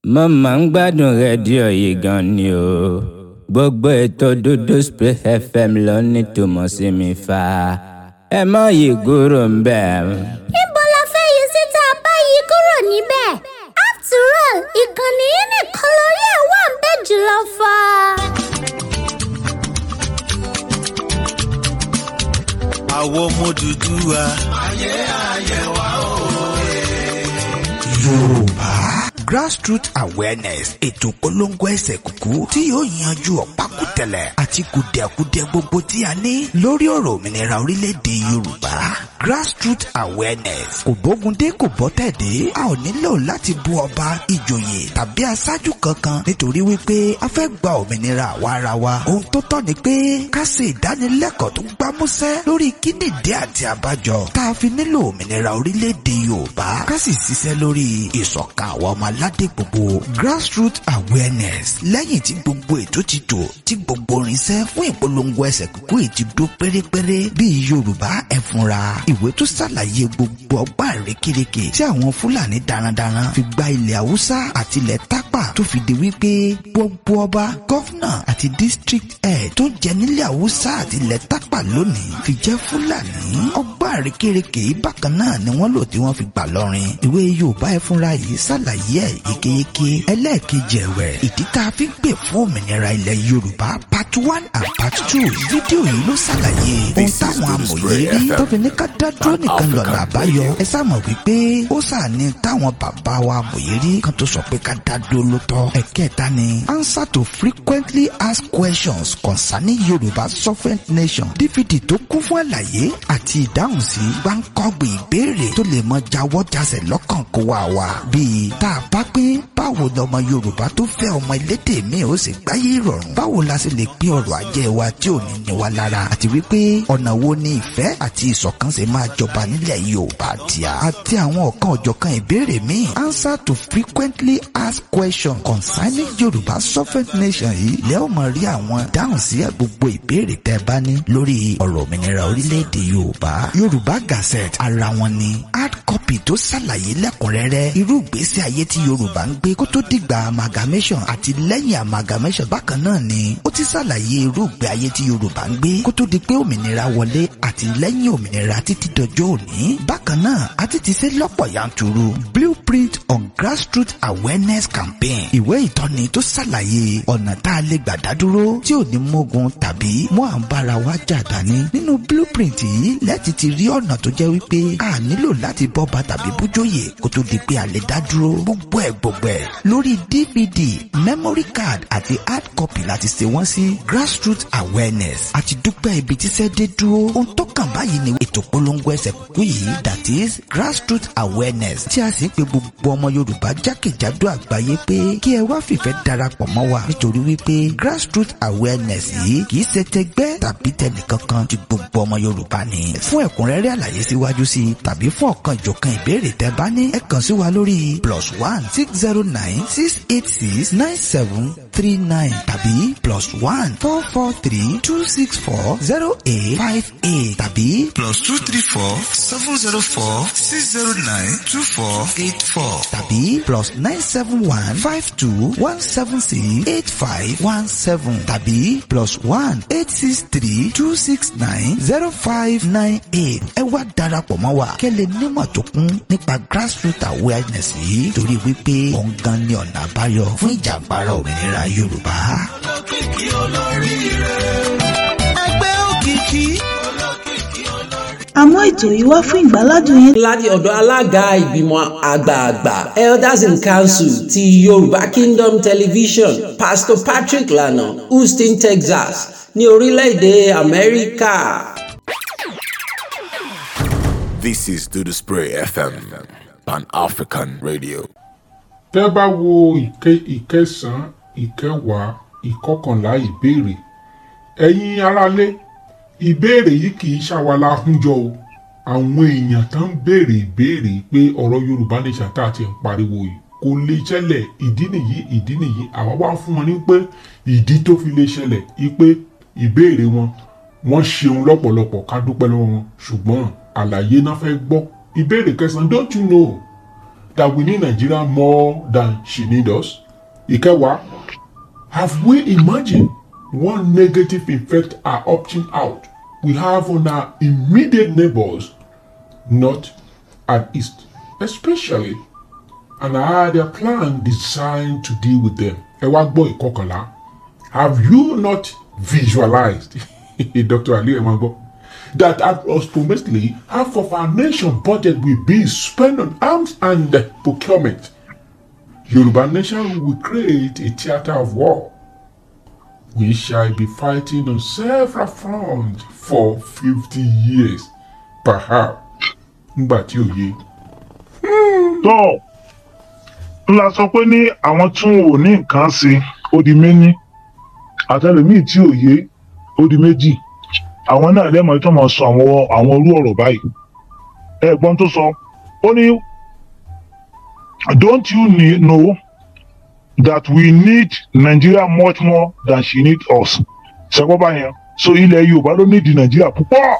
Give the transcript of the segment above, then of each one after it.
mo máa ń gbádùn rédíò yìí gan ni o gbogbo ètò dúdú spray fm ló ní tùmọ̀ sí mi fa ẹ má yí kúrò ń bẹ̀. níbo la fẹ́ yí síta báyìí kúrò níbẹ̀ after all ìkànnì yìí nìkan lórí ẹ̀ wà ń bẹ̀ jùlọ fà. àwọn ọmọ Odùduwà. yorùbá grassroots awareness ètò polongo ẹsẹ̀ kúkú tí yóò yanjú ọ̀pákùtẹ̀lẹ̀ àti kùdẹ̀kùdẹ̀ gbogbo tí a ní lórí ọ̀rọ̀ òmìnira orílẹ̀-èdè yorùbá grassroots awareness kò bógundé kò bọ́tẹ̀dé a ò nílò láti bú ọba ìjòyè tàbí aṣáájú kankan nítorí wípé a fẹ́ gba òmìnira àwa ara wa ohun tó tọ́ ni pé ká ṣe ìdánilẹ́kọ̀ọ́ tó gbámúsẹ́ lórí kíndìndé àti àbájọ tá a fi nílò òmìnira orílẹ̀-èdè yorùbá ká sì ṣiṣẹ́ lórí ìṣọ̀kan àwọn ọmọ aládé gbogbo grassroots awareness lẹ́yìn tí gbogbo ètò ti tò tí gbogbo irinṣẹ́ fún ìpolongo ẹsẹ̀ kúkú yìí ti dó pérépéré bíi yorùbá ẹ fúnra ìwé tó ṣàlàyé gbogbo ọgbà rékèrèkè tí àwọn fúlàní darandaran fi gba ilẹ̀ haúsá àti ilẹ̀ tápà tó fi di wípé gbogbo ọba gọ́fúnà àti district head tó jẹ nílẹ̀ haúsá àti ilẹ̀ tápà lónìí fi jẹ́ fúlàní ọgbà rékèrèkè yìí bákan náà ni wọ́n lò tí wọ́n fi gbà lọ́rin ìwé yorùbá ẹ fúnra yìí ṣàlàyé ẹ̀ yékéyéké ẹlẹ́ẹ̀kejì ẹ̀wẹ̀ ìdí tá a fi ń pè fún òmìnira ilẹ̀ yorùbá part one and part two fídíò yìí ló ṣàlàyé ohun táwọn amòye rí tó fi ní ká dá dúró nìkan lọ́nà àbáyọ ẹ sáàmọ̀ wípé ó sàní táwọn bàbá wa amòye rí kan tó sọ pé ká dá dúró ló tọ́ ẹ̀kẹta ni answer to frequently asked questions concerning yorùbá sovereign nation dvd tó kún fún àlàyé àti ìdáhùn sí gbáǹkọ́gbìn ìbéèrè tó lè mọ jáwọ́ jásẹ̀ lọ́kàn kó wà wá bíi tá a bá pín báwo lọmọ yorùbá tó fẹ́ ọmọ elédè mi ò sì gbáyé ìrọ̀rùn báwo la sì lè pín ọrọ̀ ajé wa tí ò ní ní wa lára àti wípé ọ̀nà wo ni ìfẹ́ àti ìṣọ̀kan ṣe máa jọba nílẹ̀ yorùbá tíá àti àwọn ọ̀kan ọ̀jọ̀kan ìbéèrè míì answer to frequently asked questions concerning yorùbá sovereign nation yìí lẹ́wọ̀n mọ̀ rí àwọn dáhùn sí gbogbo ìbéèrè tẹ́ bá ní lórí ọ̀rọ̀ òmìnira orílẹ̀-èdè yorùbá yorùbá gazette ara wọn ni hard copy tó ṣàlàyé lẹ́kùnrẹ́rẹ́ irú ìgbésí ayé tí yorùbá ń gbé kó tó dìgbà amalgamation àti lẹ́yìn amalgamation bákan náà ni ó ti ṣàlàyé irú ìgbé ayé tí yorùbá ń gbé kó tó di pé òmìnira wọlé àti lẹ́yìn òmìnira títí dọjọ́ òní bákan náà a ti ti ṣe lọ́pọ̀ yanturu blueprint on grassroots awareness campaign ìwé ìtọ́ni tó ṣàlàyé ọ̀nà tá a lè gbà dádúró tí ò ní mógun tàbí mú à ń bára wa jà dání nínú blueprint yìí lẹ́ẹ̀tì ti rí ọ̀nà tó jẹ́ wípé a nílò láti bọ́ba tàbí bújóyè kó tó di pé a lè dá dúró gbogbo ẹ̀ gbogbo ẹ̀ lórí dvd memory card àti hard copy láti ṣe wọ́n sí grassroots awareness àti dúpẹ́ ibi tíṣẹ́ dé dúró ohun tó kàn báyìí ni ètò polongo ẹsẹ̀ kúkú yìí that is grassroots awareness tí a sì ń pe gbogbo ọmọ yorùbá jákèjádò àgbáyé pé kí ẹ wá fìfẹ́ darapọ̀ mọ́ wa nítorí wípé grassroots awareness yìí kì í ṣe tẹgbẹ́ tàbí tẹnìkankan tí gbogbo ọmọ yorùbá ni fún ẹ̀kúnrẹ́rẹ́ àlàyé síwájú sí i tàbí fún ọ̀kan ìjọ̀kan ìbéèrè tẹ́ bá ní ẹ kàn sí wa lórí plus one six zero nine six eight six nine seven three nine tàbí plus one four four three two six four zero eight five eight tàbí plus two three four seven zero four six zero nine two four eight four. tàbí plus nine seven one five two one seven six eight five one seven tàbí plus one eight six three two six nine zero five nine eight ẹ wá darapọ̀ mọ́ wa kẹ́lẹ́ nímọ̀ tó kún nípa grassroots awareness yìí torí wípé òun gan ni ọ̀nà àbáyọ fún ìjàǹgbara òmìnira yorùbá. ẹgbẹ́ òkìkí. àmọ́ ètò yìí wá fún ìgbàládùn yín láti ọ̀dọ̀ alága ìgbìmọ̀ àgbààgbà elders in council ti yorùbá kingdom television pastor patrick lana houston texas ní orílẹ̀-èdè amẹ́ríkà. This is Do the Spray FM, Pan African Radio. tẹ́ bá wo ìke ìkẹsàn-án ìkẹwàá ìkọkànlá ìbéèrè ẹ̀yin aráalé ìbéèrè yìí kì í ṣàwálà fúnjọ o àwọn èèyàn tán ń béèrè ìbéèrè pé ọ̀rọ̀ yorùbá nation tá a ti ń pariwo yìí kò lè ṣẹlẹ̀ ìdí nìyí ìdí nìyí àwa wá fún wọn ní pé ìdí tó fi lè ṣẹlẹ̀ yìí pé ìbéèrè wọn wọ́n ṣeun lọ́pọ̀lọpọ̀ ká dúpẹ́ lọ́wọ́ wọn ṣùgbọ́n àlàyé náà fẹ́ gbọ́ ìbéèrè kẹsàn-án don't you know that we need Nigeria more than she need us? Ikewa, have we imagined one negative effect are opting out we have on our immediate neighbors, north and east, especially, and are their plan designed to deal with them? Ewa gbọ́ ìkọkànlá. Have you not visualized, Dr. Ali Emagbo, that approximately half of our nation budget will be spent on arms and procurement? Yoruba nation will create a theater of war. We shall be fighting on several fronts for 50 years, perhaps. Ngbà tí ò yé. tó ńlá sọ pé ní àwọn tún ò ní nǹkan ṣe ó di méní àtẹlẹmíì tí ò yé ó di méjì àwọn náà lẹ́mọ̀ọ́ tó máa sọ àwọn àwọn orú ọ̀rọ̀ báyìí ẹ̀gbọ́n tó sọ ó ní don't you ne- know that we need Nigeria much more than she need us ṣẹ́gbọ́n báyẹn so ilẹ̀ Yorùbá ló need Nigeria púpọ̀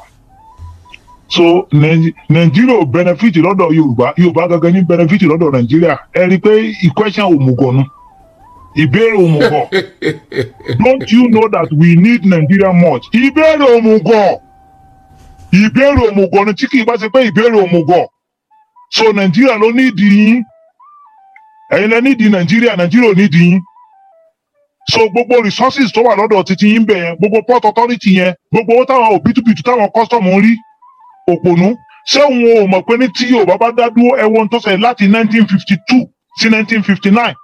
so Nai- Nigeria ò benefit lọ́dọ̀ Yorùbá Yorùbá gangan ní benefit lọ́dọ̀ Nigeria ẹ rí i pé equation òmùgọ̀ nu ìbéèrè òmùgọ̀ don't you know that we need Nigeria much ìbéèrè òmùgọ̀ ìbéèrè òmùgọ̀ ni tí kì í bá ṣe pé ìbéèrè òmùgọ̀ so Nigeria ló ní ìdí yín ẹ̀yin lẹ ní ìdí Nigeria Nigeria ò ní ìdí yín so gbogbo resources tó wà lọ́dọ̀ títí yín bẹ̀ yẹn gbogbo port authority yẹn gbogbo owó táwọn òbítúbitù táwọn custom ń rí òpònú ṣé òun ò mọ̀ pé ní tí Yorùbá bá dá dúró ẹwọ́n tó ṣẹlẹ̀ láti 1952 sí 1959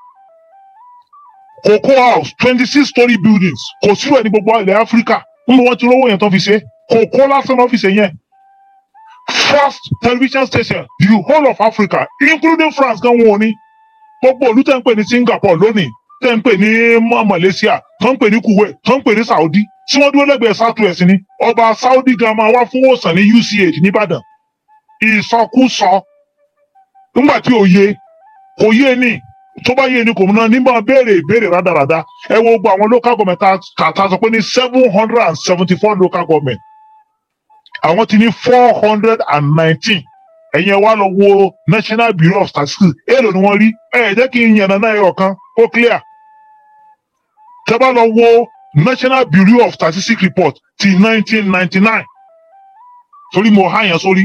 Cocoa house twenty six story buildings kò sí rẹ̀ ní gbogbo ilẹ̀ Áfíríkà ń bọ̀ wọ́n ti rówó yẹn tó fi ṣe Cocoa lásán náà fi ṣe yẹn first television station the whole of Africa including France gan wọn ò ní gbogbo olú tẹ́ ń pè ní Singapore lónìí tẹ́ ń pè ní Ma- Malaysia tó ń pè ní Kuwait tó ń pè ní Saudi tí wọ́n dúró lẹ́gbẹ̀ẹ́ South West ni ọba Saudi gan máa wá fún òsàn ní UCH nìbàdàn ìsọkúsọ nígbà tí ò yé kò yé ni tó bá yé ni kò múná nígbà béèrè ìbéèrè rádaràda ẹ wo gbogbo àwọn local government ta ta- ta sọ pé ní seven hundred and seventy four local government àwọn ti ní four hundred and nineteen ẹ̀yin ẹ wá lọ wo National Bureau of Statistics èèlò ni wọ́n rí ẹ jẹ́ kí n yànnà náà ẹyọ kan ó clear tẹ́ bá lọ wo National Bureau of Statistics report ti nineteen ninety nine torí mo há yẹn sórí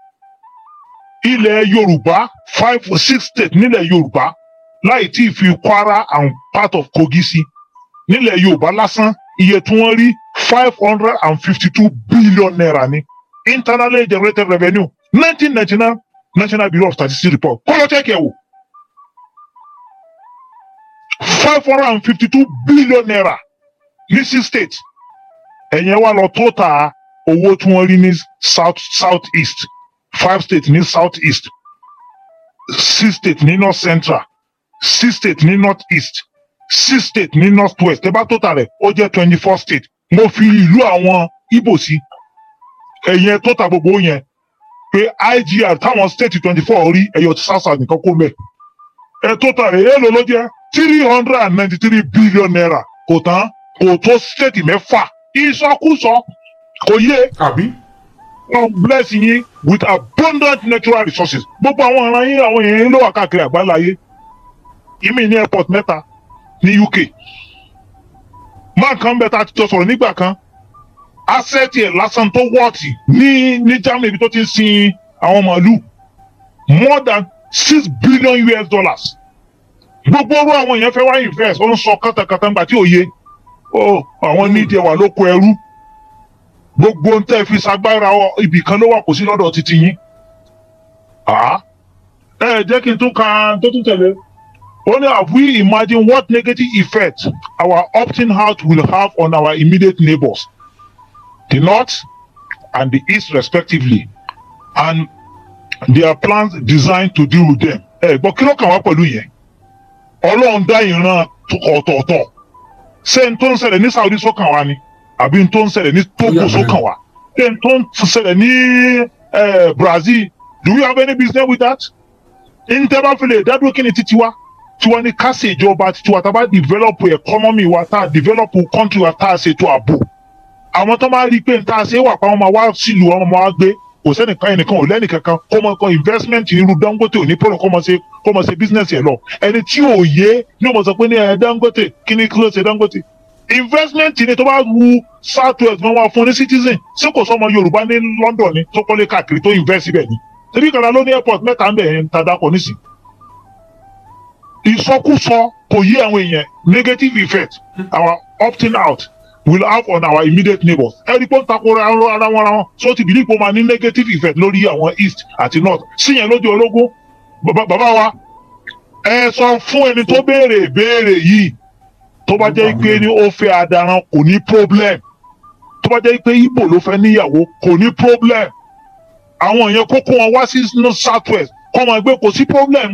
ilẹ̀ Yorùbá five six states nílẹ̀ Yorùbá láì tí ì fi Kwara and part of Kogi sí nílẹ̀ Yorùbá lásán iye tí wọ́n rí five hundred and fifty two billion naira ní internally generated revenue nineteen ninety nine National Bureau of Statistics report kọ́lọ́ check ẹ̀ wò five hundred and fifty two billion naira ní six states ẹ̀yẹn wá lọ tó ta owó tí wọ́n rí ní south south east five states ní south east six states ní north central six states ní north east six states ní north west ẹ bá tó ta rẹ̀ ó jẹ́ twenty four states mo fi ìlú àwọn Ìgbò sí ẹ̀yẹn tó ta gbogbo yẹn pé IGR táwọn state twenty four rí ẹ̀yọ tí south south nìkan kó mẹ́ ẹ̀ tó ta rẹ̀ èèlò ló jẹ́ three hundred and ninety three billion naira kò tán kò tó state mẹ́fà ìsọkúsọ kò yé Àbí? God bless yín with abundant natural resources. Gbogbo àwọn ará yín àwọn èèyàn ló wà káàkiri àgbáláyé. Ìmí ní airport mẹ́ta ní UK. Máa kan bẹ ta ti jọ sọ̀rọ̀ nígbà kan. Asset ẹ̀ lásán tó wọ́ọ̀tì ní ní Germany ibi tó ti ń sin àwọn màálù. More than six billion US dollars. Gbogbo orú àwọn èèyàn fẹ́ wá invest ó ń sọ kátàkátà ńgbà tí ò yé. Ó àwọn nídìí ẹwà ló kó ẹrú gbogbo ń tẹ́ fi ṣagbára ọ- ibì kan ló wà kò sí lọ́dọ̀ títí yín. Ah. ẹ jẹ́ kí n tún ka tó tún tẹ̀lé. ó ní have we imagined what negative effect our opting out will have on our immediate neighbours the north and the east respectively and their plans designed to deal with them. ẹ gbọ́ kí ló kàn wá pẹ̀lú yẹn. ọlọ́run dá ìran ọ̀tọ̀ọ̀tọ̀ ṣé n tó ń ṣẹlẹ̀ ní Saudi sọ́kàn wa ni àbí n tó ń ṣẹlẹ̀ ní Togo Yeah, sọ́kàn wa ṣé n tó ń ṣẹlẹ̀ ní eh, Brazil do we have any business with that? n tẹ́ bá fi lè dádúró kí ni títí wa tiwa ni ká ṣe ìjọba tiwa tá a bá develop economy wa tá a develop country wa tá a ṣètò ààbò àwọn tó máa rí i pé n tá a ṣe wà pa wọn máa wá sílùú wọn máa wá gbé kò sẹ́nìkan ẹnìkan ò lẹ́nìkankan kó mọ kọ investment irú dangote ò ní pọ̀lọ̀ kó mọ ṣe kó mọ ṣe business yẹn lọ ẹni tí ò yé ní o mọ̀ sọ pé ní ẹ dangote kí ni kí ló ṣe dangote investment ni tó bá wu south west gan wa fún ní citizen ṣé kò sọmọ yorùbá ní london ni tó kọ́lé káàkiri tó invest síbẹ̀ ni torí kan ló ní airport mẹ́ta ń bẹ̀ yẹn ta dákọ̀ nísìn ìsọkúsọ kò yí àwọn èèyàn negative effect our opting out will have on our immediate neighbours ẹni pé ó ń takora ara wọn ara wọn so ti bìlí pé ó máa ní negative effect lórí àwọn east àti north síyẹn lójú ológun bàbá bàbá wa ẹ sọ fún ẹni tó béèrè ìbéèrè yìí tó bá jẹ́ pé ní ó fẹ́ adaran kò ní problem tó bá jẹ́ pé ibo ló fẹ́ níyàwó kò ní problem àwọn èèyàn kókó wọn wá sí south west kọ́ máa gbé kò sí problem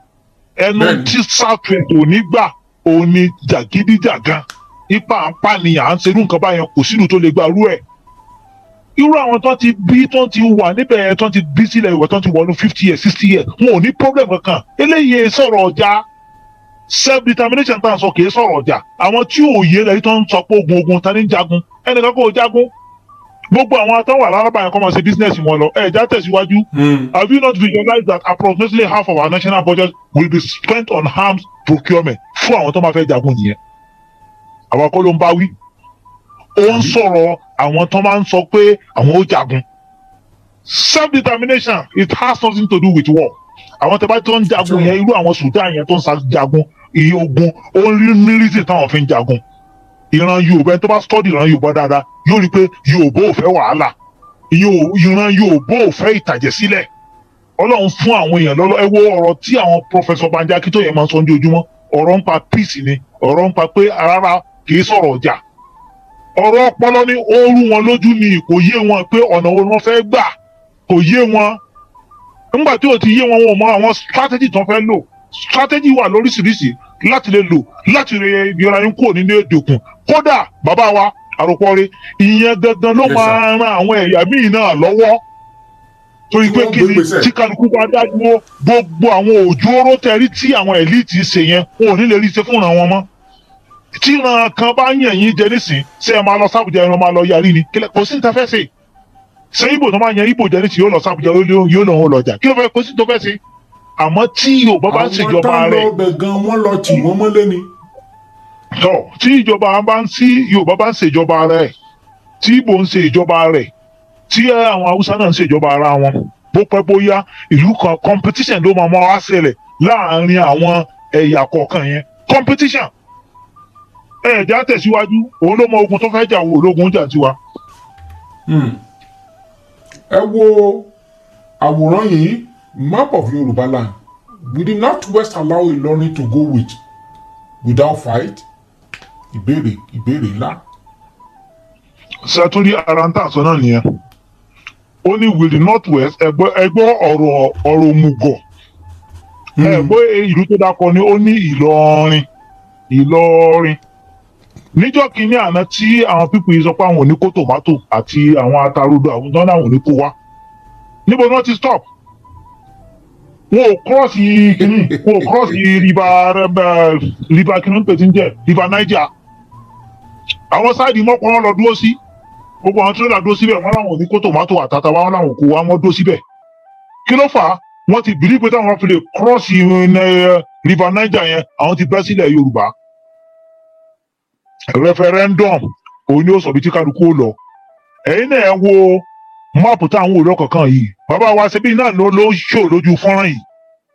ẹnu tí south west ò ní gbà òun ni jàgídíjàgan ipa àpá ni à ń serú nǹkan báyẹn kò sílùú tó lè gba irú ẹ̀ irú àwọn tó ti bí tó ti wà níbẹ̀ yẹn tó ti bí sílẹ̀ ìwẹ̀ tó ti wọnú fifty years sixty years wọn ò ní problem kankan eléyìí sọ̀rọ̀ ọjà self determination tá à ń sọ kìí sọ̀rọ̀ ọjà àwọn tí ò yé lẹ́yìn tó ń sọ pé ogun ogun ta ní jagun ẹnìkan kò jagun gbogbo àwọn atọ́wà lárábà yẹn kọ́ máa ṣe business wọn lọ ẹ̀ já tẹ̀síwájú have you not visualized that approximately half of our national budget will be spent on arms procurement fún àwọn tó máa fẹ́ jagun nìyẹn àwọn kọ́ ló ń bá wí ó ń sọ̀rọ̀ àwọn tó máa ń sọ pé àwọn ó jagun self determination it has nothing to do with war àwọn tẹ bá tó ń jagun yẹn irú àwọn sudan yẹn tó ń sa jagun iye ogun ó ń rí mírísì táwọn fi ń jagun ìran yorùbá ẹni tó bá study ìran yorùbá dáadáa yóò rí i pé yorùbá ò fẹ́ wàhálà ìran yorùbá ò fẹ́ ìtàjẹ̀sílẹ̀ ọlọ́run fún àwọn èèyàn lọ́lọ́ ẹ wo ọ̀rọ̀ tí àwọn professor banji akitoye máa ń sọ ojoojúmọ́ ọ̀rọ̀ ń pa peace ni ọ̀rọ̀ ń pa pé rárá kì í sọ̀rọ̀ ọjà ọ̀rọ̀ ọpọlọ ni ó rú wọn lójú ni kò yé wọn pé ọ̀nà wo wọn fẹ́ gbà kò yé wọn nígbà tí ò ti yé wọn wọn mọ àwọn strategy tó fẹ́ lò strategy wà lóríṣiríṣi láti lè lò láti lè yọra yín kúrò nínú èdòkùn kódà bàbá wa àròpọ̀re ìyẹn dandan ló máa ran àwọn ẹ̀yà míì náà lọ́wọ́ torí pé kí ni tí kálukú bá dájú gbogbo àwọn òjò oró tẹrí tí àwọn elite ṣe yẹn wọn ò ní lè rí ṣe fúnra wọn mọ́ tí ìran kan bá yàn yín jẹ nísìn ṣé ẹ máa lọ sábùjá ẹ máa lọ yarí ni kò sí ní ta fẹ́ ṣe ṣé ibo tó máa yan ibo jẹ nísìn yóò lọ sábùjá yóò lọ wọn lọjà kí ló fẹ́ kó sí tó fẹ́ ṣe àmọ́ tí yorùbá bá ń ṣèjọba àwọn rẹ̀ tán lọ bẹ̀ gan wọ́n lọ tì wọ́n mọ́lé ni. tọ tí ìjọba bá ń sí yorùbá bá ń ṣèjọba rẹ̀ tí ibo ń ṣe ìjọba rẹ̀ tí àwọn haúsá náà ń ṣèjọba ara wọn bó pẹ́ bóyá ìlú kan competition ló máa máa wá ṣẹlẹ̀ láàárín àwọn ẹ̀yà kọ̀ọ̀kan yẹn competition ẹ̀ẹ́dá tẹ̀síwájú òun ló mọ ogun tó fẹ́ jà wò ológun jà tiwa. ẹ wo àwòrán yìí map of yorùbá land will the northwest allow ilorin to go with without fight ìbéèrè ìbéèrè ńlá. sẹ́túndì ara ń tà sọ náà nìyẹn ó ní will the northwest ẹgbọ́ ẹgbọ́ ọ̀rọ̀ ọ̀rọ̀ òmùgọ̀ ẹgbọ́ ìlú tó dákọ ni ó ní ìlọrin ìlọrin níjọ́ kínní àná tí àwọn pípọ̀ yìí sọ pé àwọn ò ní kó tòmátò àti àwọn atarodo àwọn tó ń dáhùn ní kó wá níbo ni wọ́n ti stop wọn ò cross kínní wọn ò cross river river kínní pé ti ń jẹ river niger àwọn sáìdì mọ́kàn wọn lọ dúró sí gbogbo àwọn tírélà dúró síbẹ̀ wọn làwọn ò ní kó tòmátò àtàtà wọn làwọn kó wá wọn dúró síbẹ̀ kí ló fà á wọn ti bìlí pé táwọn fi lè cross river niger yẹn àwọn ti bẹ́ sílẹ̀ yorùbá referendum òun ni ó sọ bí tí kálukú ó lọ ẹ̀yin náà ẹ wo máàpù táwọn wò lọ́kọ̀ọ̀kan yìí bàbá wa ṣe bí náà ló ló ṣò lójú fọ́nrán yìí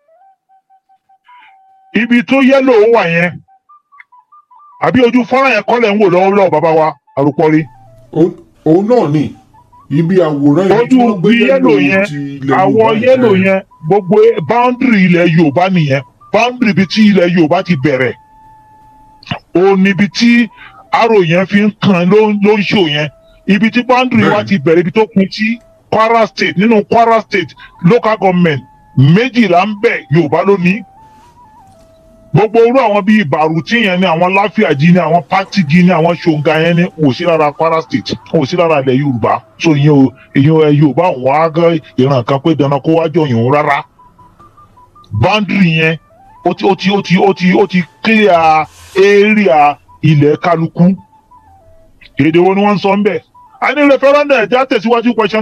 ibi tó yẹ́lò wà yẹn àbí ojú fọ́nrán yẹn kọ́lẹ̀ ń wò lọ́wọ́lọ́wọ́ bàbá wa àrùpọ̀rí. òun náà ni ibi àwòrán yẹn ojú bí yẹ́lò yẹn àwọ̀ yẹ́lò yẹn gbogbo báńdìrì ilẹ̀ yorùbá nìyẹn báńdìrì ibi tí ilẹ̀ yorùbá ti bẹ̀rẹ̀ ó níbi tí arò yẹn fi ń kan ló ló ń ṣò yẹn ibi tí báńdìrì wa ti bẹ̀rẹ̀ ibi tó pin sí kwara state nínú kwara state local government méjìlá ń bẹ̀ yorùbá ló ní gbogbo irú àwọn bíi bàrùtí yẹn ni àwọn láfíàjì ni àwọn pátìjì ni àwọn ṣòǹgà yẹn ni kò sí lára kwara state kò sí lára ilẹ̀ yorùbá so ìyẹn o ìyẹn ẹ yorùbá wọn á gán ìran kan pé dandan kó wájú ọ̀yàn rárá báńdìrì yẹn ó ti ó ti ó ti ó ti ó ti clear area ilẹ̀ kálukú èdè wo ni wọ́n ń sọ ń bẹ̀ a ní referendum ẹ̀já tẹ̀síwájú question twelve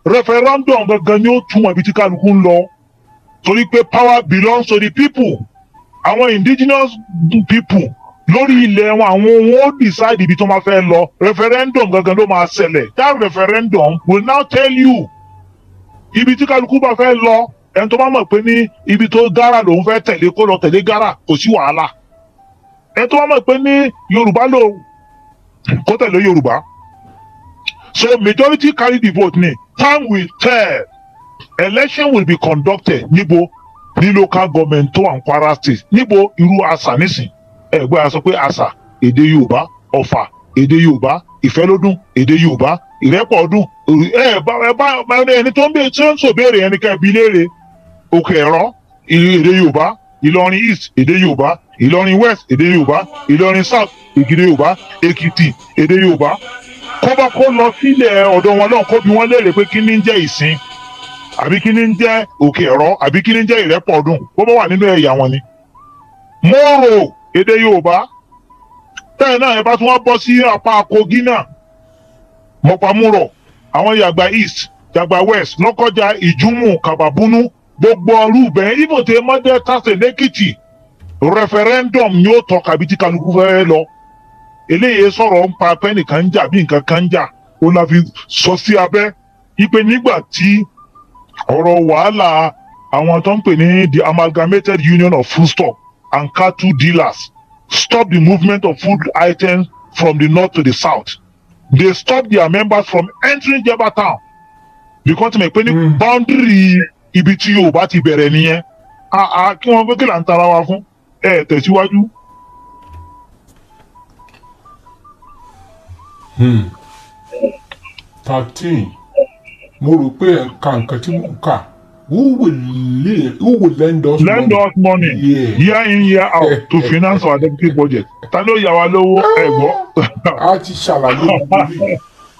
referendum gangan ni ó túmọ̀ ibi tí kálukú ń lọ torí pé power belongs to the people àwọn indigenous people lórí ilẹ̀ wọn àwọn wọn ó decide ibi tó máa fẹ́ lọ referendum gangan ló máa ṣẹlẹ̀ that referendum will now tell you ibi tí kálukú bá fẹ́ lọ ẹni tó bá mọ̀ pé ní ibi tó gara lòun fẹ́ tẹ̀lé kó lọ tẹ̀lé gara kò sí wàhálà ẹni tó bá mọ̀ pé ní yorùbá lò kó tẹ̀lé yorùbá so majority carry the vote ni time will tell election will be conducted níbo ní local government tó wà ní kwara state níbo irú àṣà nísìn ẹgbẹ́ a sọ pé àṣà èdè yorùbá ọ̀fà èdè yorùbá ìfẹ́lódún èdè yorùbá ìrẹ́pọ̀ ọdún ẹ bá ẹ bá ẹni tó ń bẹ tí ó ń sòbéèrè ẹni ká ẹbí léèrè òkè ẹ̀rọ èdè yorùbá ìlọrin east èdè yorùbá ìlọrin west èdè yorùbá ìlọrin south èdè yorùbá èkìtì èdè yorùbá kọ́bá kó lọ sílẹ̀ ọ̀dọ̀ wọn náà kó bí wọ́n léèrè pé kí ni ń jẹ́ ìsìn àbí kí ni ń jẹ́ òkè ẹ̀rọ àbí kí ni ń jẹ́ ìrẹ́pọ̀ ọdún bó bá wà nínú ẹ̀yà wọn ni. mọ́rò èdè yorùbá bẹ́ẹ̀ náà ẹ bá tún wá bọ́ sí apá kogi náà mọ̀pámúrọ̀ àwọn yàgbà east yàgbà west lọ́kọjá ìjùmù kàbàbúnú gbogbo ọlùbẹ̀ ibòtẹ́ mọ́dẹ́ tàṣẹ lẹ́kìtì referendum ni ó tọ́ kàbí tí kálukú fẹ́ lọ eléyìí sọ̀rọ̀ ń pa pẹ́ nìkan ń jà bí nǹkan kan ń jà ó la fi sọ sí abẹ́ ipe nígbà tí ọ̀rọ̀ wàhálà àwọn tó ń pè ní the amalgamated union of foodstuff and cattle dealers stop the movement of food items from the north to the south they stop their members from entering jeba town because tí mo pè ní boundary ibi tí yorùbá ti bẹ̀rẹ̀ nìyẹn àà kí wọ́n gbé kí là ń tara wa fún ẹ̀ tẹ̀síwájú. thirteen mo rò pé ẹ̀ ń ka nǹkan tí mo ń kà who will lay who will lend us lend us money Yeah. year in year out to finance our deputy budget ta ló yà wá lówó ẹ gbọ́. a ti ṣàlàyé gbogbo yìí.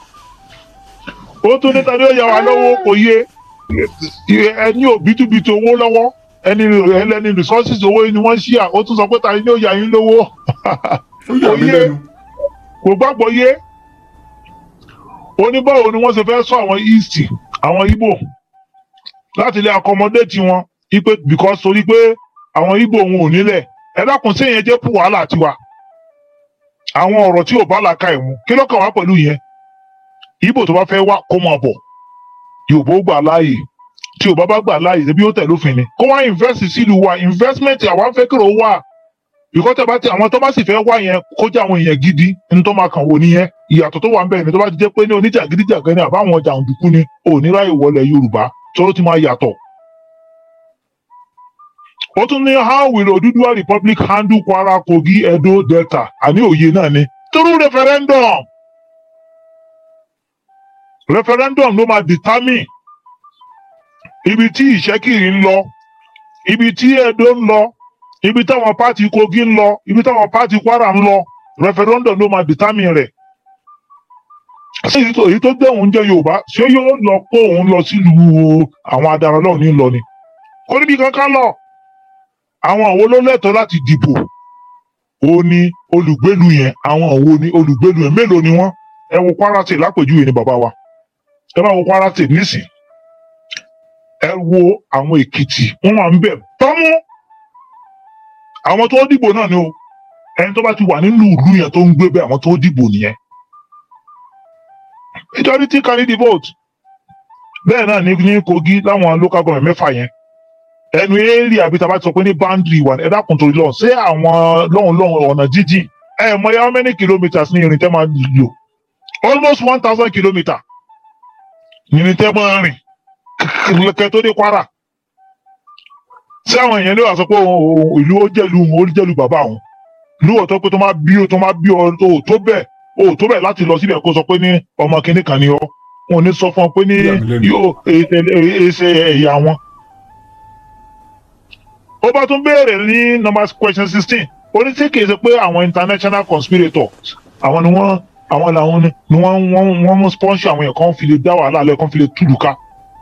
ó tún ní ta ló yà wá lówó kò yé ẹni ò bítúbitú owó lọ́wọ́ ẹni ẹlẹ́ni resources owó ni wọ́n ṣíà ó tún sọ pé ta ni ó yà yín lówó ó yà mí lẹ́nu. kò gbàgbọ́ yé oníbàwò ni wọ́n ṣe fẹ́ sọ àwọn east àwọn igbo láti lè accommodate wọn ipe because torí pé àwọn igbo òun ò nílẹ̀ ẹ dákun sí ìyẹn jẹ́ pù wàhálà tiwa àwọn ọ̀rọ̀ tí ò bá làákà ẹ̀ mú kí ló kàn wá pẹ̀lú yẹn igbo tó bá fẹ́ wá kó máa bọ̀ yorùbá ó gbà láàyè tí yorùbá bá gbà láàyè ṣebí ó tẹ̀ lófin ni kó wá invest sílùú wa investment àwa ń fẹ́ kéré ó wà because tẹ bá ti àwọn tó bá sì fẹ́ wá yẹn kó jẹ́ àwọn èèyàn gidi ní tó máa kàn wò nìyẹn ìyàtọ̀ tó wà ń bẹ̀ ni tó bá ti jẹ́ pé ní oníjàgídíjàgan ni àbáwọn jàǹdùkú ni òníráyè wọlé yorùbá tó ti máa yàtọ̀. ó tún ní how will oduduwa republic handle kwara kogi edo delta àní òye náà ni through referendum referendum ló máa determine ibi tí ìṣẹ́kiri ń lọ ibi tí edo ń lọ ibi táwọn pàtì kogi ń lọ ibi táwọn pàtì kwara ń lọ referendum ló máa determine rẹ̀ ṣé èyí tó èyí tó dé òun jẹ́ yorùbá ṣé yóò lọ kó òun lọ sílùú àwọn adarun náà ní lọ ni kó níbi kankan lọ àwọn àwo ló lẹ́tọ̀ọ́ láti dìbò ó ní olùgbèlú yẹn àwọn àwo ní olùgbèlú yẹn mélòó ni wọ́n ẹ wo kwara state lápèjúwe ni bàbá wa ẹ bá wo kwara state nísìn ẹ wo àwọn èkìtì wọn wà ń bẹ tọ́mú àwọn tó dìbò náà ni o ẹni tó bá ti wà nínú ìlú yẹn tó ń gbé bẹ́ẹ̀ àwọn tó dìbò nìyẹn majority carry the vote bẹ́ẹ̀ náà ní ní kogi láwọn local government mẹ́fà yẹn ẹnu area àbí tá a bá ti sọ pé ní boundary wà ẹ dákun torí lọ ṣé àwọn lọ́hùn lọ́hùn ọ̀nà jíjìn ẹ mọ how many kilometres ní irin tẹ́ máa lò almost one thousand kilometre ní irin tẹ́ máa rìn kẹ tó dé kwara ṣé àwọn èèyàn lè wà sọ pé òun- òun- ìlú ó jẹ́lu òun ó jẹ́lu bàbá òun lóòótọ́ pé tó máa bí ó tó máa bí ọ tó tó bẹ́ẹ̀ ó tó bẹ́ẹ̀ láti lọ síbẹ̀ kó sọ pé ní ọmọ kìnní kan ni ọ wọn ò ní sọ fún ọ pé ní Yà mí lẹ́nu. yóò èsè ẹ̀yà wọn. ó bá tún béèrè ní number question sixteen ó ní tí kìí ṣe pé àwọn international conspirators àwọn ni wọ́n àwọn làwọn ni ni wọ́n wọ́n wọ́n mú sponsor àwọn èèyàn kan fi lè dá wàhálà lẹ́ kan fi lè túlù ká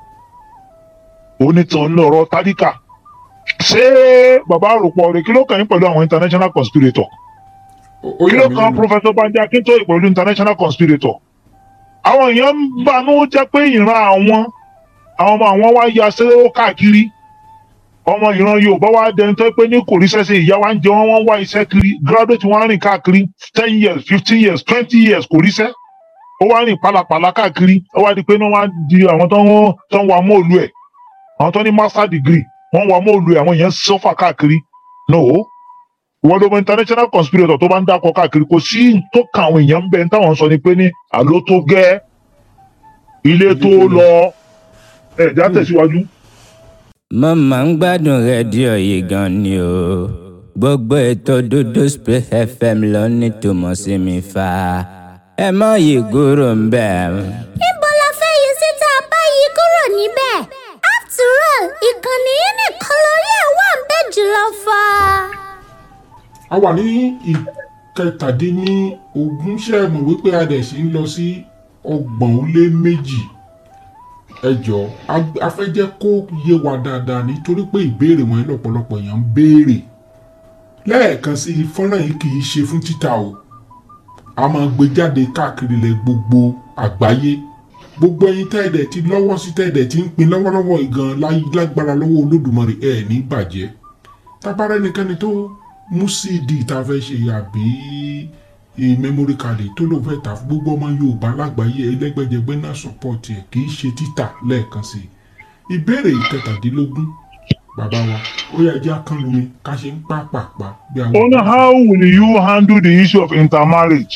ó ní tàn lọ́rọ̀ tádìkà ṣé bàbá àròpọ̀ rẹ̀ kí ló kàn yín pẹ̀lú àwọn international conspirator ó kí yà ló mí kan lẹ́nu. professor banji akintoye pẹ̀lú international conspirator àwọn èèyàn ń banú jẹ́ pé ìran àwọn àwọn ọmọ àwọn wá ya sẹ́wọ́ káàkiri ọmọ ìran yorùbá wá dẹni tó pé ní kò rí sẹ́sẹ́ ìyá wa ń jẹ wọ́n wọ́n wá iṣẹ́ kiri graduate wọn rìn káàkiri ten years fifteen years twenty years kò ríṣẹ́ ó wá rìn pálapàla káàkiri ó wá di pé ní wọ́n á di àwọn tó ń tó ń wa móòlù ẹ̀ àwọn tó ní master degree wọ́n ń wa móòlù ẹ̀ àwọn èèyàn sọ́fà káàkiri no wọ́n ló mọ international conspirator tó bá ń dákọ̀ káàkiri kò sí tó kan àwọn èèyàn ń bẹ táwọn sọ ni pé ní àló tó gẹ́ ilé tó lọ ẹ̀já tẹ̀síwájú. mo máa ń gbádùn rédíò yìí gan ni o gbogbo ètò dúdú spray fm ló ní tòmọ̀ sí mi fa ẹ má yí kúrò ń bẹ̀. níbo la fẹ́ yí síta báyìí kúrò níbẹ̀ after all ìkànnì yìí nìkan lórí ẹ̀ wà ń bẹ̀ jùlọ fa. a wà ní ìkẹtàdínní ogún ṣe é mọ̀ wípé a dẹ̀ sì ń lọ sí ọgbọ̀n ó lé méjì ẹ jọ a fẹ́ jẹ́ kó yé wa dáadáa nítorí pé ìbéèrè wọn lọ́pọ̀lọpọ̀ èèyàn ń béèrè lẹ́ẹ̀kan sí i fọ́nrán yìí kì í ṣe fún títà o a máa gbé jáde káàkiri ilẹ̀ gbogbo àgbáyé gbogbo ẹyin tẹ́ẹ̀dẹ̀ ti lọ́wọ́ sí tẹ́ẹ̀dẹ̀ ti ń pin lọ́wọ́lọ́wọ́ ìgan lágbára lọ́wọ́ olódùmarè ẹ̀ ní bàjẹ́ tábàárẹ̀ nìkanì tó mú cd tá a fẹ́ ṣe àbí memory card tó ló fẹ́ tà fún gbogbo ọmọ yorùbá lágbàáyé ẹlẹ́gbẹ́jẹgbẹ́ náà support ẹ̀ kì í ṣe títà lẹ́ẹ̀kan sí i ìbéèrè ìkẹtàdínlógún bàbá wa ó yẹ jẹ́ akánlumi ká ṣe ń pàpàpà bí àwọn. on how will you handle the issue of intermarriage?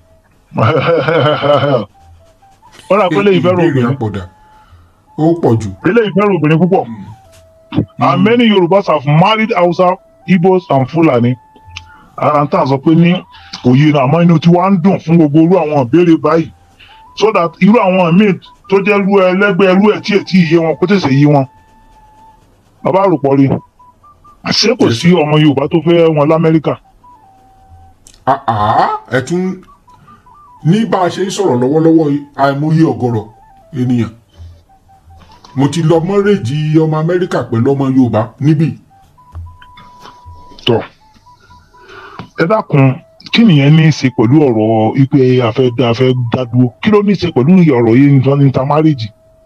ó rà pé lè fẹ́ ro ìbéèrè obìnrin àpọ̀dà ó pọ̀ jù. eléyìí fẹ́ ro obìnrin púpọ̀ and many yorùbás have married hausa igbos and fulani ara tá a sọ pé ní òye náà àmọ́ inú tí wàá ń dùn fún gbogbo irú àwọn ìbéèrè báyìí so that irú àwọn míì tó jẹ́ irú ẹlẹ́gbẹ́ irú ẹ̀ tí ètí iye wọn kó tèsè yí wọn bàbá àròpọ̀ rí àṣé kò sí ọmọ yorùbá tó fẹ́ wọn lamẹ́ríkà àá ẹ tún ní bá a ṣe ń sọ̀rọ̀ lọ́wọ́lọ́wọ́ yìí, àìmọye ọ̀gọ̀rọ̀ ènìyàn mo ti lọ mọ́rẹ́jì ọmọ amẹ́ríkà pẹ̀lú ọmọ yorùbá níbí tọ̀ ẹ dákun kí nìyẹn ní í ṣe pẹ̀lú ọ̀rọ̀ ipe afẹ́ afẹ́ dádúró kí ló ní í ṣe pẹ̀lú ọ̀rọ̀ yìí nǹkan intermarriage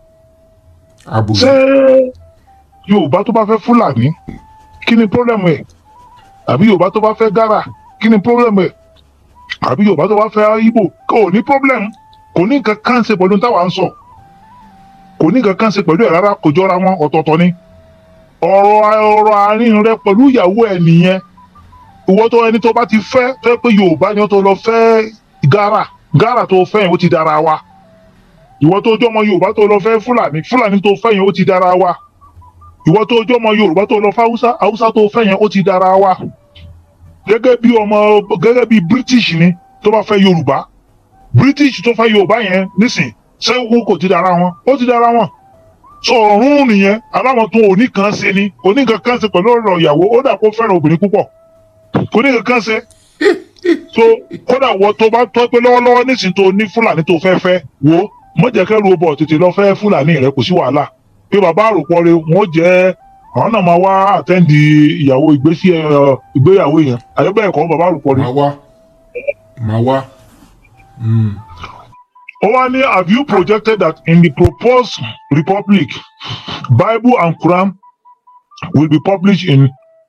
àbòsí ṣé yorùbá tó bá fẹ́ fúlàní kí ni pọ́blẹ́mù ẹ̀ àbí yorùbá tó bá fẹ́ gára kí ni pọ́blẹ́mù ẹ̀ àbí yorùbá tó bá fẹ́ ibo kò ní pọ́blẹ́mù kò ní nǹkan kan ṣe pẹ̀lú táwa ń sọ kò ní nǹkan kan ṣe pẹ̀lú ẹ̀ rárá kò jọra wọn ọ̀tọ̀ọ̀tọ̀ ni ọ̀rọ̀ ọ̀rọ̀ àárín rẹ pẹ̀lú ìyàwó ẹ̀ nìyẹn ìwọ tó ẹni tó bá ti fẹ́ fẹ́ pé yorùbá ni ó tó lọ fẹ́ gára gára tó fẹ́ yẹn ó ti dára wa ìwọ tó jọmọ yorùbá tó lọ fẹ́ fúlàní fúlàní tó fẹ́ yẹn ó ti dára wa ìwọ tó jọmọ yorùbá tó lọ fẹ́ haúsá haúsá tó fẹ́ yẹn ó ti dára wa gẹ́gẹ́ bí ọmọ gẹ́gẹ́ bí british ni tó bá fẹ́ yorùbá british tó fẹ́ yorùbá yẹn nísìn ṣé wọn kò ti dára wọn ó ti dára wọn sọ ọ̀run nìyẹn aláwọn tó òní kan ṣe ni òní kan kan ṣe pẹ̀lú ọ̀rọ̀ ìyàwó ó dà kó fẹ́ràn obìnrin púpọ̀ kò ní kan kan ṣe so kódà wọ tó bá tọ́ pé lọ́wọ́lọ́wọ́ nísìn tó ní fúlàní tó fẹ́ fẹ́ wo mọ̀jẹ̀kẹ́ ro bọ̀ tètè lọ fẹ́ fúlàní rẹ kò sí wàhálà pé bàbá àròpọ̀ rẹ wọ́n jẹ́ àwọn náà máa wá àtẹ́ǹdì ìyàwó ìgbésí ẹ, ọ, ìgbéyàwó yẹn àyẹ́bẹ̀ ẹ̀kọ́ bàbá àròpọ̀ rẹ. màá wá màá wá. Mm. ó wá ní have you projected that in the proposed republic bible and quran will be published in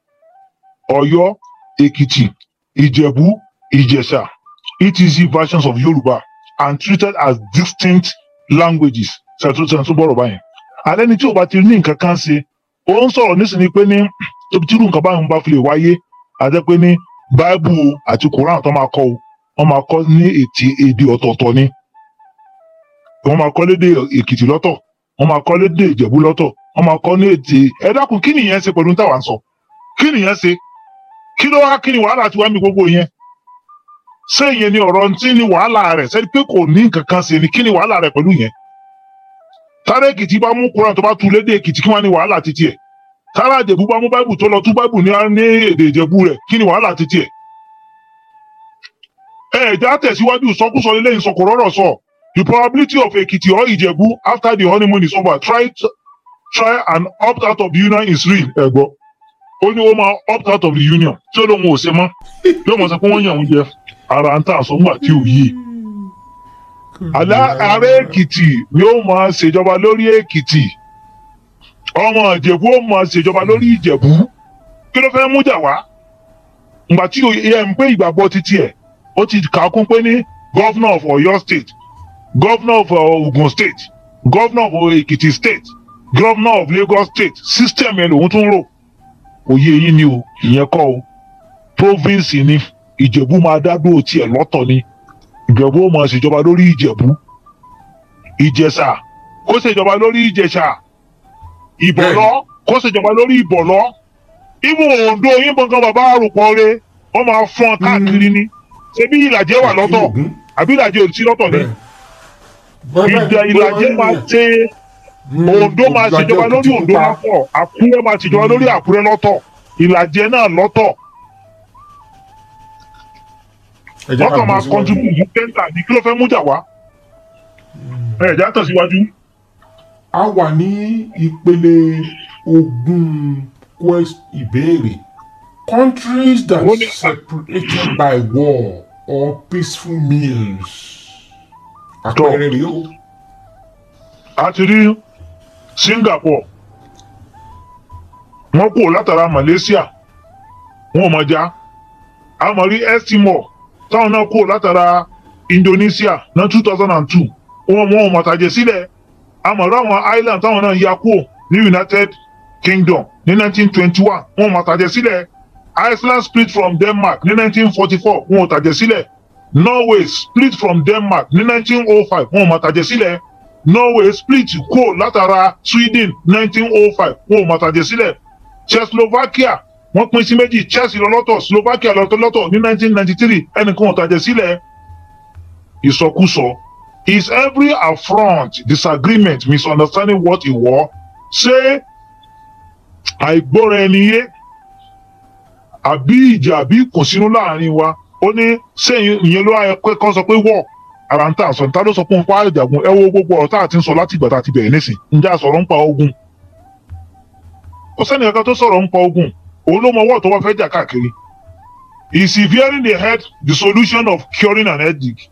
oyo ekiti ijebu ijesa etc versions of yoruba and treated as distinct languages ṣàtúnṣe bọ̀rọ̀ báyìí alẹ́ni tí o bá ti ní nǹkan kan ṣe ó ń sọ̀rọ̀ nísìnyí pé ní tóbi tí irú nǹkan báyìí ń bá fi lè wáyé àti pé ní bible àti quran tó máa kọ́ o wọ́n máa kọ́ ní ètí èdè ọ̀tọ̀ọ̀tọ̀ ni wọ́n máa kọ́ lédè èkìtì lọ́tọ̀ wọ́n máa kọ́ lédè ìjẹ̀bú lọ́tọ̀ wọ́n máa kọ́ ní èdè ẹ dákun kí nìyẹn ṣe pẹ̀lú táwa ń sọ kí nìyẹn ṣe kí ló wá kí ni wàhálà tí wàá mi gbogbo yẹn ṣé ìyẹn ni ọ̀rọ̀ tí ni wàhálà rẹ̀ ṣe pé kò ní nǹkan kan ṣe ni kí ni wàhálà rẹ̀ pẹ̀lú yẹn tára èkìtì bá mú kúrò tó bá tu lédè èkìtì kí wọ́n ní wàhálà títí ẹ̀ tára ìjẹ̀bú bá mú báìbù tó lọ tú báìbù ní ní èdè ìjẹ̀bú rẹ̀ kí ni wàhálà títí ẹ̀ ẹ̀ẹ́dá tẹ̀síwájú ìsọkúsọ ilé ìsọkòrọ̀rọ̀ sọ the probability of Ekiti or Ijebu after the honeymoon is over try to, try and opt out of the union is real ẹ̀gbọ́ ó ní ó máa opt out of the union tí ó lóun ò ṣe mọ́ yóò mọ̀ sọ pé wọ́n yàn òun jẹ ara ń tà sọ́gbà tí ò yí àlá ààrẹ èkìtì ni ó máa ṣèjọba lórí èkìtì ọmọ ìjẹ̀bú ó máa ṣèjọba lórí ìjẹ̀bú kí ló fẹ́ mú jà wá ìgbà tí ẹ ń pé ìgbàgbọ́ títí ẹ̀ ó ti kà á kún pé ní governor of Ọ̀yọ́ state governor of uh, Ogun state governor of Ekiti state governor of Lagos state system yẹn lòun tún rò òye yín ni o ìyẹn kọ́ o province ni ìjẹ̀bú máa dá dúró tiẹ̀ lọ́tọ̀ ni ìjẹ̀bú ó máa ṣèjọba lórí ìjẹ̀bú ìjẹ̀ṣà kó ṣèjọba lórí ìjẹ̀ṣà ìbọ̀lọ́ kó ṣèjọba lórí ìbọ̀lọ́ ibù òǹdó yín gbọ̀ngàn bàbá àròpọ̀ rẹ wọ́n máa fọ́n káàkiri ni ṣebí ìlàjẹ wà lọ́tọ̀ àbí ìlàjẹ ò sí lọ́tọ̀ ni ìjà ìlàjẹ máa ṣe òǹdó máa ṣèjọba lórí òǹdó lọ́tọ̀ àkúrẹ́ máa ṣèjọba lórí àkúrẹ́ lọ́tọ̀ ìlàjẹ náà lọ́tọ̀ ẹ jẹ́ wọ́n ká kàn máa bọ́ síwájú. contribute ní pẹ́ńtà ní kí ló fẹ́ mú jà wá ẹ̀ já tẹ̀síwájú. a wà ní ìpele ogún quest ìbéèrè countries that Wọ́n ní- separated by war or peaceful meals. àpẹẹrẹ rèé o. a ti rí Singapore wọ́n kò látara Malaysia wọn ò mọ̀ já a mọ̀ rí Estimor táwọn náà kò látara Indonesia ní two thousand and two wọn wọn ò mọ̀ tàjẹ̀ sílẹ̀ a mọ̀ rí àwọn island táwọn náà ya kúrò ní United Kingdom ní nineteen twenty one wọn ò mọ̀ tàjẹ̀ sílẹ̀ Iceland split from Denmark ní nineteen forty four wọn ò tàjẹ̀ sílẹ̀ Norway split from Denmark ní nineteen oh five wọn ò mọ̀ tàjẹ̀ sílẹ̀ Norway split kúrò látara Sweden nineteen oh five wọn ò mọ̀ tàjẹ̀ sílẹ̀ Czechoslovakia wọ́n pín sí méjì Chelsea lọ lọ́tọ̀ Slovakia lọ́tọ̀ lọ́tọ̀ ní nineteen ninety three ẹnìkan ò tàjẹ̀ sílẹ̀ ìsọkúsọ is every affront disagreement misunderstanding what he wore ṣé àìgbọ́ra ẹni yé àbí ìjà àbí ìkùnsínú láàrin wa ó ní sẹ́yìn ìyẹn ló ayẹ pé kọ́ sọ pé wọ̀ ara ń tà sọ níta ló sọ pé ń pa ìjàgùn ẹ wo gbogbo ọ̀rọ̀ tá a ti ń sọ láti ìgbà tá a ti bẹ̀rẹ̀ nísìn ǹjẹ́ a sọ̀rọ̀ ń pa ogun kò sẹ́ni kankan tó sọ̀rọ̀ ń pa ogun òun ló mọ ọwọ́ tó wá fẹ́ jà káàkiri is if hearing the head the solution of curing an headache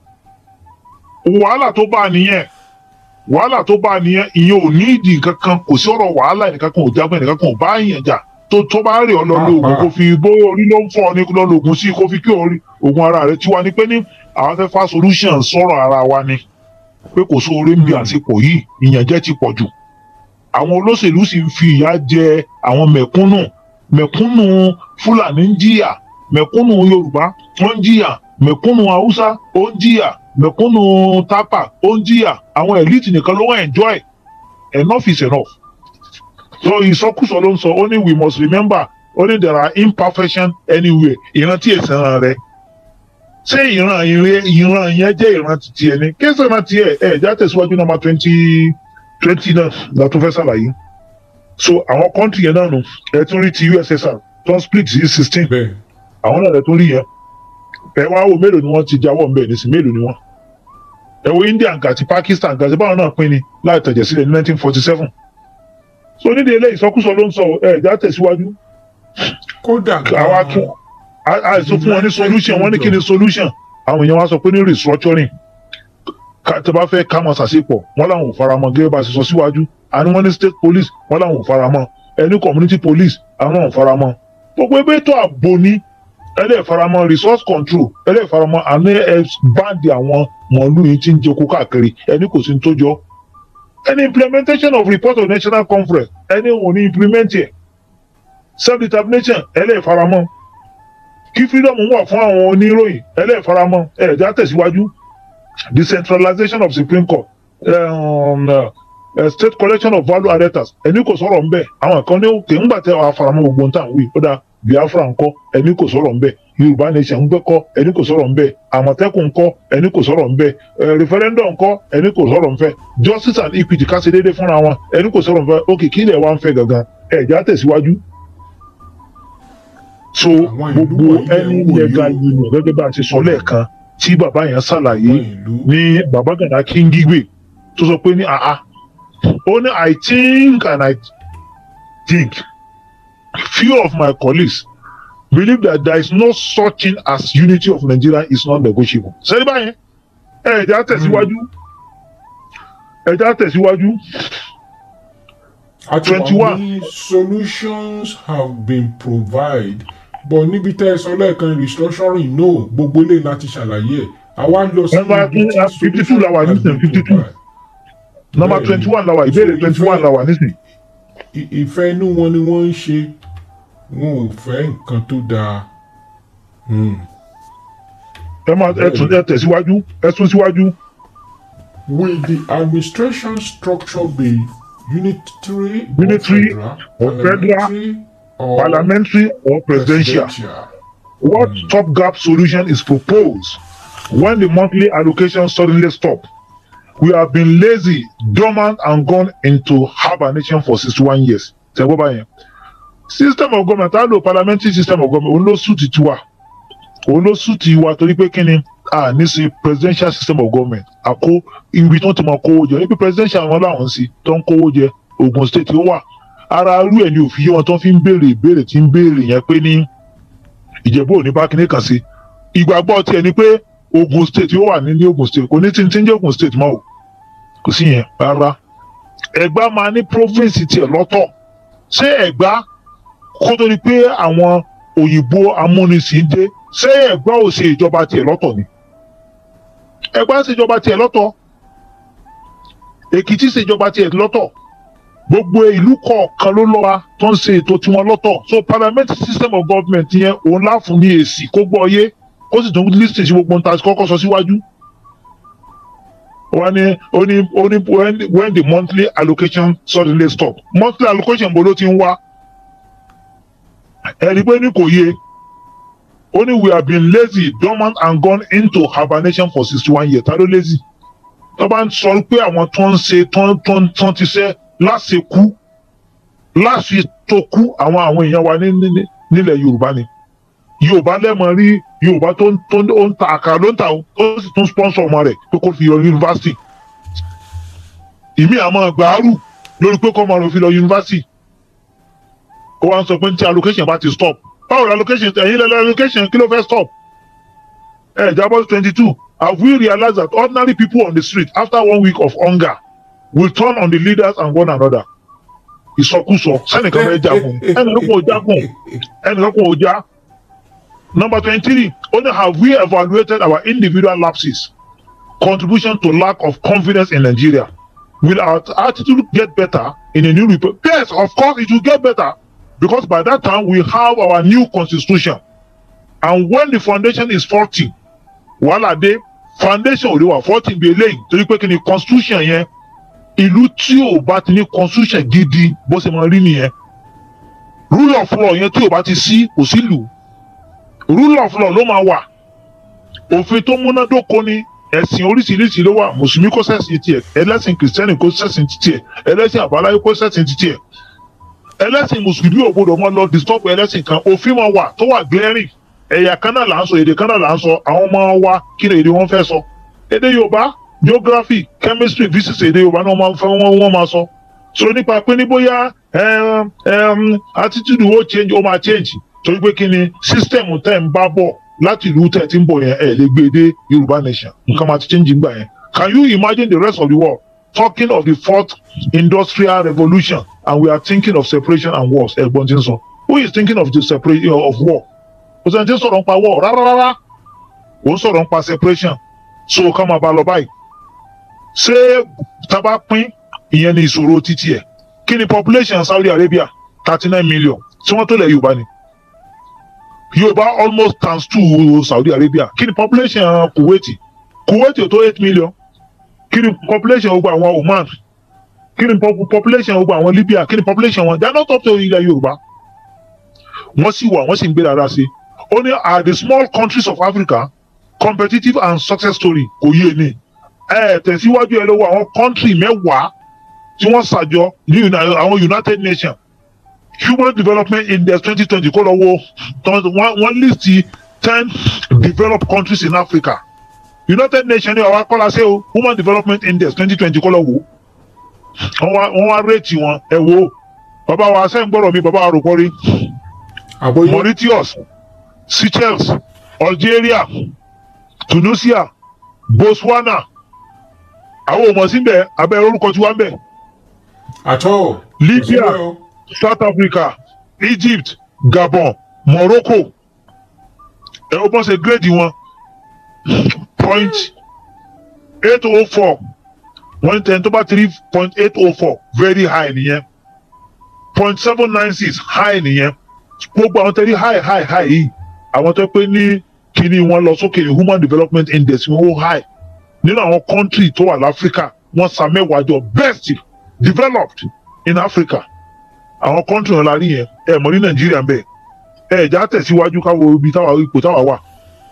wàhálà tó bá a nìyẹn wàhálà tó bá a nìyẹn ìyẹn ò ní ìdí kankan kò sí ọ̀rọ̀ wàhálà ẹnìkan kan ò jágbọ́n ẹnìkan kan ò bá yẹn jà tó tó bá rè ọ lọ lo oògùn kó fi bóyá orí ló ń fọ ọ ní lọ lo oògùn sí kó fi kí orí oògùn ara rẹ tiwa ni pé ní àwọn fẹ́ fa solution sọ̀rọ̀ ara wa ni pé kò sóore ń bi àsìkò yìí ìyànjẹ ti pọ̀ jù àwọn olóṣèlú sì ń fi ìyà jẹ àwọn mẹ̀kúnnù mẹ̀kúnnù fúlàní ń jìyà mẹ̀kúnnù yorùbá wọ́n ń jìyà mẹ̀kúnnù haúsá ó ń jìyà mẹ̀kúnnù tápà ó ń jìyà àwọn elite nìkan ló wọ́n enjoy enough is enough so ìsọkúsọ ló ń sọ ó ní we must remember ó ní there are imperfection anywhere ìran tí èsì ran rẹ ṣé ìran ìran ìran yẹn jẹ́ ìran títí ẹni kéésì náà tiẹ̀ ẹ̀ já tẹ̀síwájú nọ́mbà twenty twenty náà la tún fẹ́ ṣàlàyé so àwọn kọ́ńtì yẹn náà nù ẹ̀ tún rí ti USSR tó ń split sí sixteen bẹ́ẹ̀ àwọn náà lè tún rí yẹn ẹ wá wo mélòó ni wọ́n ti jáwọ́ ń bẹ̀ nísìn mélòó ni wọ́n ẹ wo India nǹkan àti Pakistan nǹkan àti báwọn náà pín ni láì tẹ̀jẹ̀ sílẹ̀ ní nineteen forty seven so nídìí eléyìí ìsọkúsọ ló ń sọ ẹ já tẹ̀síwájú kódà àwa tún àìsàn fún wọn ní solution wọn ní kí ni solution àwọn èèyàn wá sọ pé ní restructuring ká tó bá fẹ́ ká mọ̀ sàṣepọ̀ wọn làwọn ò faramọ́ gẹ́gẹ́ bá a ṣe sọ síwájú àní wọn ní state police wọn làwọn ò faramọ́ ẹni community police àwọn ò faramọ́ gbogbo ebe tó ààbò ní ẹlẹ́ẹ̀faramọ́ resource control ẹlẹ́ẹ̀faramọ́ àní ẹ báńdì àwọn mọ̀ọ́lù yìí ti ń jẹko káàkiri ẹni kò sí ní tó jọ ẹni implementation of report of national conference ẹni ò ní implement yẹ self determination ẹlẹ́ẹ̀faramọ́ kí freedom wà fún àwọn oníròyìn ẹlẹ́ẹ̀faramọ́ ẹ̀ẹ́dá tẹ̀síwájú decentralization of supreme court um, uh, state collection of value additors ẹni kò sọ̀rọ̀ ńbẹ̀ àwọn kan ní òkè ńgbà tẹ àwọn afaramọ́ gbogbo nǹkan wí ó dáa biafra ńkọ́ ẹni kò sọ̀rọ̀ ńbẹ̀ yorùbá nation ńgbẹ́ kọ́ ẹni kò sọ̀rọ̀ ńbẹ̀ àmọ̀tẹ́kùn ńkọ́ ẹni kò sọ̀rọ̀ ńbẹ̀ eh, referendum ńkọ́ ẹni kò sọ̀rọ̀ ńfẹ́ justice and equity ká ṣe déédéé fúnra wọn ẹni kò sọ̀rọ̀ ńfẹ́ òkè kí ilẹ̀ wa ń fẹ́ gangan ẹ̀já tẹ̀síwájú so Àwọn ìlú gbogbo wọ̀nyí lẹ̀ ń ẹni wò yìí yẹga o. yìí gẹ́gẹ́ bá a ti sọ lẹ́ẹ̀kan tí bàbá yẹn ṣàlàyé àwọn ìlú ní bàbá gàdá kíngígbè tó sọ pé ní àá ó ní i think and i think few of my colleagues believe that there is no such thing as unity of nigeria is not negotiable sẹ́ni báyẹn ẹ̀já tẹ̀síwájú ẹ̀já tẹ̀síwájú àti 21. àwọn solutions have been provided but níbi tẹ́ ẹ sọ lẹ́ẹ̀kan restructuring no gbogbo lè láti ṣàlàyé ẹ̀ àwa lọ sí Number ibi tí 52 la wà solutions have nísìnyí, been 52. provided. nọmba Bẹ́ẹ̀ni. twenty one la wà ìbéèrè So, twenty one ìfẹ́- la wà nísìnyí. I- ìfẹ́ inú wọn ni wọ́n ń ṣe wọn ò fẹ́ nǹkan tó dáa. Hmm. ẹ máa ẹ tún ẹ tẹ̀síwájú ẹ tún síwájú. Will the administration structure be unitary, Unitary or or federal, parliamentary, or parliamentary or presidential. What stopgap solution is proposed when the monthly allocation suddenly stop? We have been lazy, dormant, and gone into hibernation for sixty-one years. Ṣé gbọ́ báyẹn? System of government, á lo parliamentary system of government, òun ló sùn ti tiwa. Òun ló sùn ti wa torí pé kí ni a ní sí presidential system of government. Àkó ibi tó ti mọ kówó jẹ. Ibi presidential wọn làwọn sí tó ń kówó jẹ. Ogun state ó wà. Ara irú ẹ̀ ni òfin yé wọn tó fi ń béèrè ìbéèrè tí ń béèrè yẹn pé ní ìjẹ̀bú òní bá kíní kan sí ìgbàgbọ́ tiẹ̀ ni pé ogun state yóò wà ní ní ogun state kò ní tí ń tí ń jẹ́ ogun state mọ́ o kò sí yẹn rárá ẹ̀gbá máa ní province tiẹ̀ lọ́tọ̀ ṣé ẹ̀gbá kó tó di pé àwọn òyìnbó amúnisìn dé ṣé ẹ̀gbá ò ṣe ìjọba tiẹ̀ lọ́tọ̀ ni ẹ̀gbá ṣe ìjọba tiẹ̀ lọ́tọ̀ èkìtì ṣe ìjọba tiẹ̀ lọ́tọ̀ gbogbo ìlú kọ̀ọ̀kan ló lọ́ra tó ń ṣe ètò tiwọn lọ́tọ̀ so parliamentary system of government yẹn òun láfún ní èsì kó gbọ́ yé kó sì tún lis ten sí gbogbo ohun tá a ti kọ́kọ́ sọ síwájú. wọ́n ní ó ní ó ní when when the monthly allocation suddenly stop monthly allocation bó ló ti ń wá ẹni pé ní kò yé ó ní we have been lazy dormant and gone into hibernation for sixty one years ta ló lazy tó bá ń sọ pé àwọn tó ń ṣe tó ń tó ń tó ń ti ṣe láṣekú láṣi tó kú àwọn àwọn èèyàn wa ní ní- nílẹ̀ yorùbá ni yorùbá lẹ́mọ̀ rí yorùbá tó ń tó ń ó ń ta àkàrà ló ń ta o ó sì tún sponsor ọmọ rẹ̀ pé kó fi lọ yunifásitì ìmí àmọ́ gbàárù lórí pé kó máa lọ fi lọ yunifásitì ó wá ń sọ pé tí allocation bá ti stop báwo ni allocation ẹ̀yin lẹ́lẹ́ allocation kí ló fẹ́ stop ẹ̀ jábọ́ twenty two have we realized that ordinary people on the street after one week of hunger will turn on the leaders and one another ìsọkúsọ sẹ́nìkan fẹ́ jagun ẹnìkan kò jagun ẹnìkan kò já. number twenty-three only have we evaluated our individual lapses contribution to lack of confidence in nigeria will our attitude get better in a new report yes of course it will get better because by that time we have our new constitution and when the foundation is faulty wàhálà dé foundation ò lè wà faulty bí eléyìí torí pé kí ni constitution yẹn ìlú tí ò bá ti ní constitution gidi bó ṣe máa rí nìyẹn rule of law yẹn tí ò bá ti sí kò sí lù rule of law ló máa wà òfin tó múnádóko ni ẹ̀sìn oríṣiríṣi ló wà mùsùlùmí kó ṣẹ̀sìn tiẹ̀ ẹlẹ́sìn kìrìsìtẹ́nì kó ṣẹ̀sìn tiẹ̀ ẹlẹ́sìn àbáláyé kó ṣẹ̀sìn tiẹ̀ ẹlẹ́sìn mùsùlùmí ò gbọdọ̀ máa lọ disturb ẹlẹ́sìn kan òfin máa wà tó wà glaring ẹ̀yà kan náà là ń sọ èdè kan náà là ń sọ àwọn ọmọ wa kí ni èdè wọn fẹ́ sọ èdè yorùbá geography chemistry physics èdè yorùbá náà wọ́n fẹ́ wọ́n wọ́n máa sọ so nípa pé ní bóyá um, um, attitude wo change ó máa change torí pé kí ni system tẹ̀ ń bá bọ̀ láti ìlú tẹ̀ tí ń bọ̀ yẹn ẹ̀ lè gbé dé yorùbá nation nǹkan máa ti change nígbà yẹn can you imagine the rest of the world talking of the fourth industrial revolution and we are thinking of separation and wars ẹ̀gbọ́n ti ń sọ who is thinking of the separation of war kò sẹ́ni tí ń sọ̀rọ̀ nípa war rárá rárá ò ń sọ̀rọ̀ nípa separation so ká máa bá a lọ báyìí ṣé tábà pín ìyẹn ni ìṣòro títí ẹ̀ kí ni population saudi arabia thirty nine million tí wọ́n tó lẹ̀ yorùbá ni yorùbá almost times two saudi arabia kí ni population kuwait kuwait ò tó eight million kí ni population gbogbo àwọn oman kí ni pop- population gbogbo àwọn libya kí ni population wọn they are not up to ilẹ̀ yorùbá wọ́n sì wà wọ́n sì ń gbé dáadáa sí ó ní are the small countries of africa competitive and success story kò yé ni ẹ tẹ̀síwájú ẹ lọ́wọ́ àwọn country mẹ́wàá tí wọ́n ṣàjọ ní uni- àwọn united nations human development index twenty twenty kó lọ wo tọ́- wọ́n wọ́n list ten developed countries in africa united nations ní àwọn akọ́lá ṣe o human development index twenty twenty kó lọ wò wọ́n wá wọ́n wá rate wọn ẹ wo bàbá wa sẹ́yìn gbọ́dọ̀ mi bàbá wa rò pọ́rí mauritius seychelles algeria tunisia botswana àwọn ò mọ̀ síbẹ̀ abẹ́ orúkọ tí wọ́n ń bẹ̀ àtọ́ libya south africa egypt gabon morocco ẹ ó bọ́ ṣe gírèdì wọn point eight oh four wọ́n ní tẹ̀yìn tó bá three point eight oh four very high nìyẹn point seven nine six high nìyẹn gbogbo àwọn tẹ̀lé high high high yìí àwọn tó pé ní kíní wọn lọ sókè ní human development index wọn ó high nínú àwọn country tó wà láfíríkà wọ́n sa mẹ́wàá jọ best developed in africa àwọn country wọn la rí yẹn ẹ mọ̀ ní nàìjíríà ń bẹ̀ ẹ já tẹ̀síwájú káwọ ibi táwa ipò táwa wà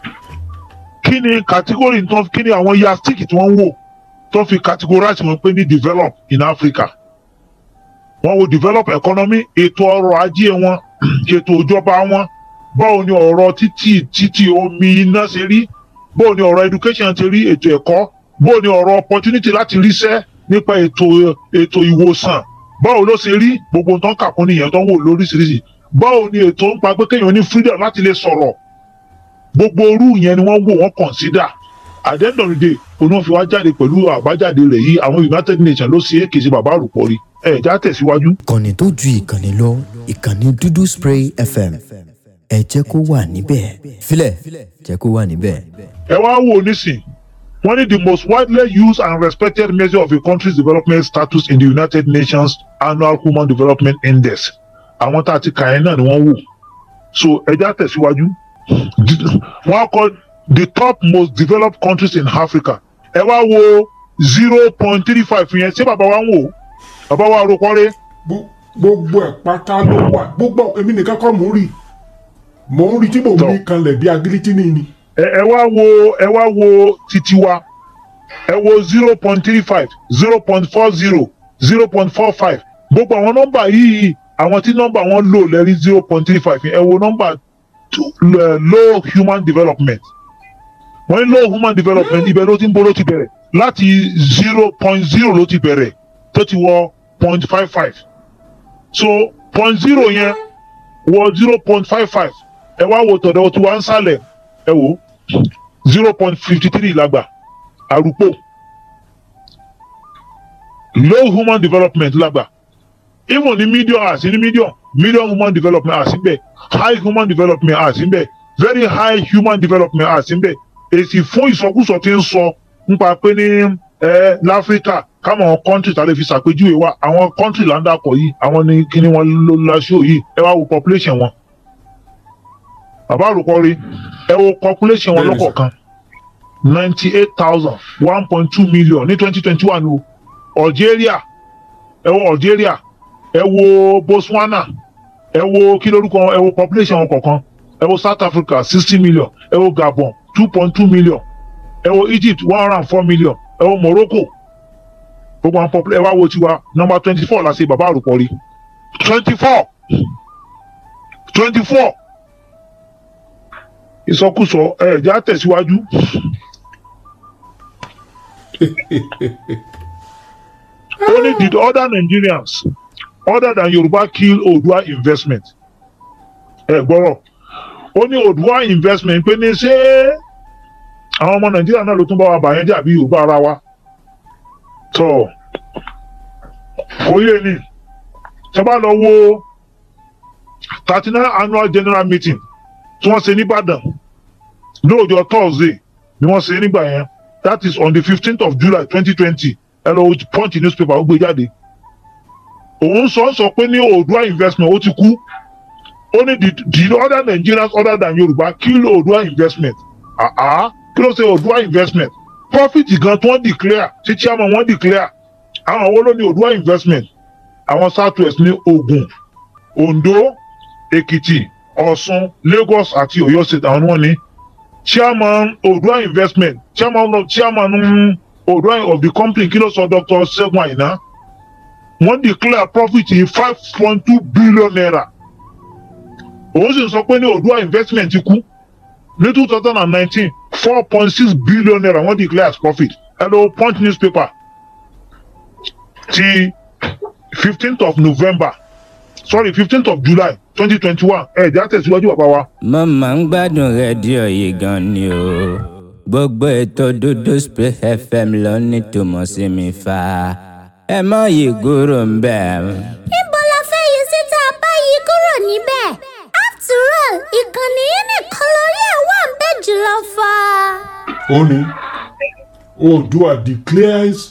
kí ni category tó kí ni àwọn yastik tí wọ́n ń wò tó fi categorize wọn pé ní develop in africa wọ́n wo develop economy ètò ọrọ̀ ajé wọn ètò ìjọba wọn báwo ni ọ̀rọ̀ títì títì omi iná ṣe rí báwo ni ọ̀rọ̀ education ṣe rí ètò ẹ̀kọ́ báwo ni ọ̀rọ̀ opportunity láti ríṣẹ́ nípa ètò ètò ìwòsàn báwo ló ṣe rí gbogbo nǹkan kàkún nìyẹn tó ń wò lóríṣiríṣi báwo ni ètò ń pa pé kéèyàn ní freedom láti lè sọ̀rọ̀ gbogbo orú yẹn ni wọ́n wò wọ́n consider at the end of the day òun náà fi wá jáde pẹ̀lú àbájáde rẹ̀ yìí àwọn united nations ló ṣe é kì í ṣe bàbá àrùpọ̀ rí ẹ̀ já tẹ̀síwájú. ìkànnì tó ju ìkànnì lọ ìkànnì dúdú spray fm ẹ jẹ́ kó wà níbẹ̀ filẹ̀ jẹ́ kó wà níbẹ̀. ẹ wá wò nísìn wọ́n ní the most widely used and respected measure of a country's development status in the united nations annual human development index àwọn tá a ti kà yẹn náà ni wọ́n wò so ẹ já tẹ̀síwájú wọ́n á kọ́ the top most developed countries in africa ẹ wá wo zero point three five yẹn ṣé bàbá wa ń wò bàbá wa ro kọ́rẹ́. gbogbo ẹ̀ pátá ló wà gbogbo èmi nìkan kọ́ mò ń rí mò ń rí tí mò ń rí kanlẹ̀ bí agilítí ní ni. ẹ ẹ wá wo ẹ wá wo titi wa ẹ wo zero point three five zero point four zero zero point four five gbogbo àwọn nọ́mbà yìí àwọn tí nọ́mbà wọn lò lẹ́rí zero point three five ẹ wo nọ́mbà low human development wọ́n ní low human development ibẹ̀ ló ti ń bọ́ ló ti bẹ̀rẹ̀ láti zero point zero ló ti bẹ̀rẹ̀ tó ti wọ point five five so point zero yẹn wọ zero point five five ẹ wá wo tọ̀dọ̀ tí wọ́n ń sálẹ̀ ẹ wò zero point fifty three lágbà àrùpò low human development lágbà even ní medium àti ní medium medium human development àti ń bẹ̀ high human development àti ń bẹ̀ very high human development àti ń bẹ̀ èsì fún ìsọkúsọ tí ń sọ nípa pé ní ẹ láfíríkà káwọn àwọn kọ́ńtì tá a lè fi ṣàpèjúwe wa àwọn kọ́ńtì là ń dàpọ̀ yìí àwọn ní kíní wọn ló láṣọ yìí ẹ wá wo population wọn bàbá àròkọ rí ẹ wo population wọn lọ́kọ̀ọ̀kan ninety eight thousand one point two million ní twenty twenty one o algeria ẹ wo algeria ẹ wo botswana ẹ wo kí lórúkọ ẹ wo population wọn kọ̀ọ̀kan ẹ wo south africa sixty million ẹ wo gabon two point two million ẹ wo egypt one hundred and four million ẹ wo morocco gbogbo àwọn pọpulẹ ẹ wá wo tiwa nọmba twenty four la ṣe bàbá àròpọ̀ rí twenty four twenty four ìsọkúsọ ẹ ẹ̀já tẹ̀síwájú. only did other nigerians other than yoruba kill odua investment ẹ gbọ́rọ̀ ó ní odua investment pé ní ṣé àwọn ọmọ nàìjíríà náà ló tún bá wa bàyẹn jà bí yorùbá ara wa tọ oyè ni sábà lọ wo thirty nine annual general meeting tí wọ́n ṣe nìbàdàn lóòjọ́ thursday ni wọ́n ṣe nígbà yẹn that is on the fifteenth of july twenty twenty ẹ lọ punch newspaper ó gbé jáde òun sọ sọ pé ní odua investment ó ti kú ó ní the the other nigerians other than yorùbá kill odua investment ah ah kí ló ṣe odua investment profit gan tí wọ́n declare tí chairman wọ́n declare àwọn owó ló ní odua investment àwọn south west ní ogun ondo èkìtì ọ̀ṣun lagos àti ọ̀yọ́ state àwọn wọn ní chairman odua investment chairman of chairman um, odua of the company kí ló sọ dr segun aina wọ́n declare profit in five point two billion naira òun sì sọ pé ní odua investment ti kú ní two thousand and nineteen four point six billion naira wọ́n declare as profit hello punch newspaper ti fifteenth of november sorry fifteenth of july twenty twenty one ẹ̀ ẹ̀já tẹ̀síwájú bàbá wa. mo máa ń gbádùn rédíò yìí gan ni o gbogbo ètò dúdú spray fm ló nítumọ̀ sí mi fa ẹ má yí kúrò ń bẹ̀. níbo la fẹ́ yí síta báyìí kúrò níbẹ̀ after all ìkànnì yìí nìkan lórí ẹ̀ wà ń bẹ̀ jùlọ fa. ó ní oòdùà declares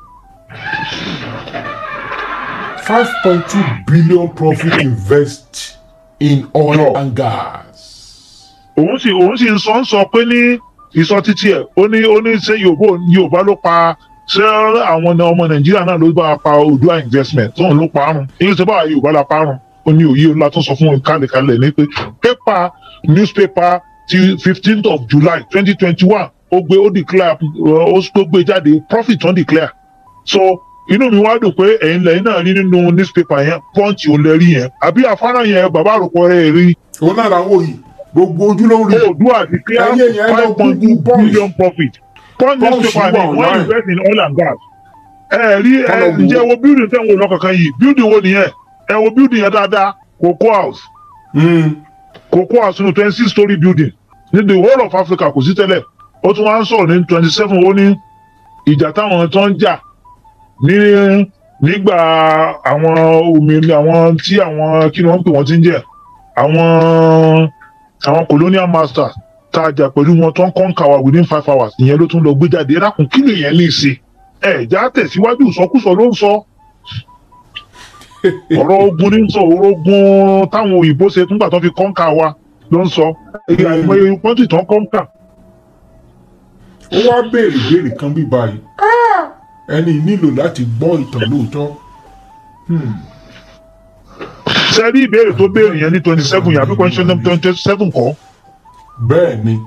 five point two billion profit invest in oil and gas. òun sì òun sì ń sọ ń sọ pé ní ìsọ títí ẹ ó ní ó ní ṣé yorùbá yorùbá ló pa ṣé àwọn ọmọ nàìjíríà náà ló bá pa oòdùà investment tóun ló parun èyí ṣe báwa yorùbá la parun ó ní òye ńlá tó sọ fún un kálẹ̀kálẹ̀ ní pé pépà newspaper ti fifteenth of july twenty twenty one ó gbé ó declare ó gbé jáde profit tó ń declare so inú mi wá dùn pé ẹ̀yin lẹ́yìn náà rí nínú newspaper yẹn punch ò lè rí yẹn àbí afárá yẹn bàbá àròpọ̀ rẹ̀ rí. òun náà làwọn yìí gbogbo ojú ló ń rí. oòdùà declare Ẹyẹ yẹn lọ five point two Google Punch. billion profit punch Punch newspaper wà ni wọ́n online. invest in oil and gas. ẹ rí ẹ Kọ́lọ̀ wo. ǹjẹ́ wo building tẹ́ ń wò lọ́kọ̀ọ̀kan yìí building wo nìyẹn ẹ wo building yẹn dáadáa cocoa house cocoa house nínú twenty six story building ní the whole of africa kò sí tẹ́lẹ̀ ó tún wá ń sọ̀rọ̀ ní twenty seven ó ní ìjà táwọn tó ń jà ní nígbà àwọn òmìnira àwọn tí àwọn kí ni wọ́n ń pè wọ́n ti ń jẹ́ àwọn àwọn colonial masters tá a jà pẹ̀lú wọn tó ń kọ́ńkà wa within five hours ìyẹn ló tún lọ gbé jáde ẹ dákun kí lèyẹn ní í ṣe ẹ já tẹ̀síwájú ìsọkúsọ ló ń sọ ọ̀rọ̀ ogun ní sọ ọ̀rọ̀ ogun táwọn òyìnbó ṣe nígbà tó fi kọ́ńkà wa ló ń sọ àìmọye pọ́ńtì tó ń kọ́ńkà. ó wá béèrè ìbéèrè kan bí báyìí ẹni nílò láti gbọ́ ìtàn lóòótọ́. ṣe rí ìbéèrè tó béèrè yẹn ní twenty seven yàrá question number twenty seven kọ́. bẹ́ẹ̀ ni.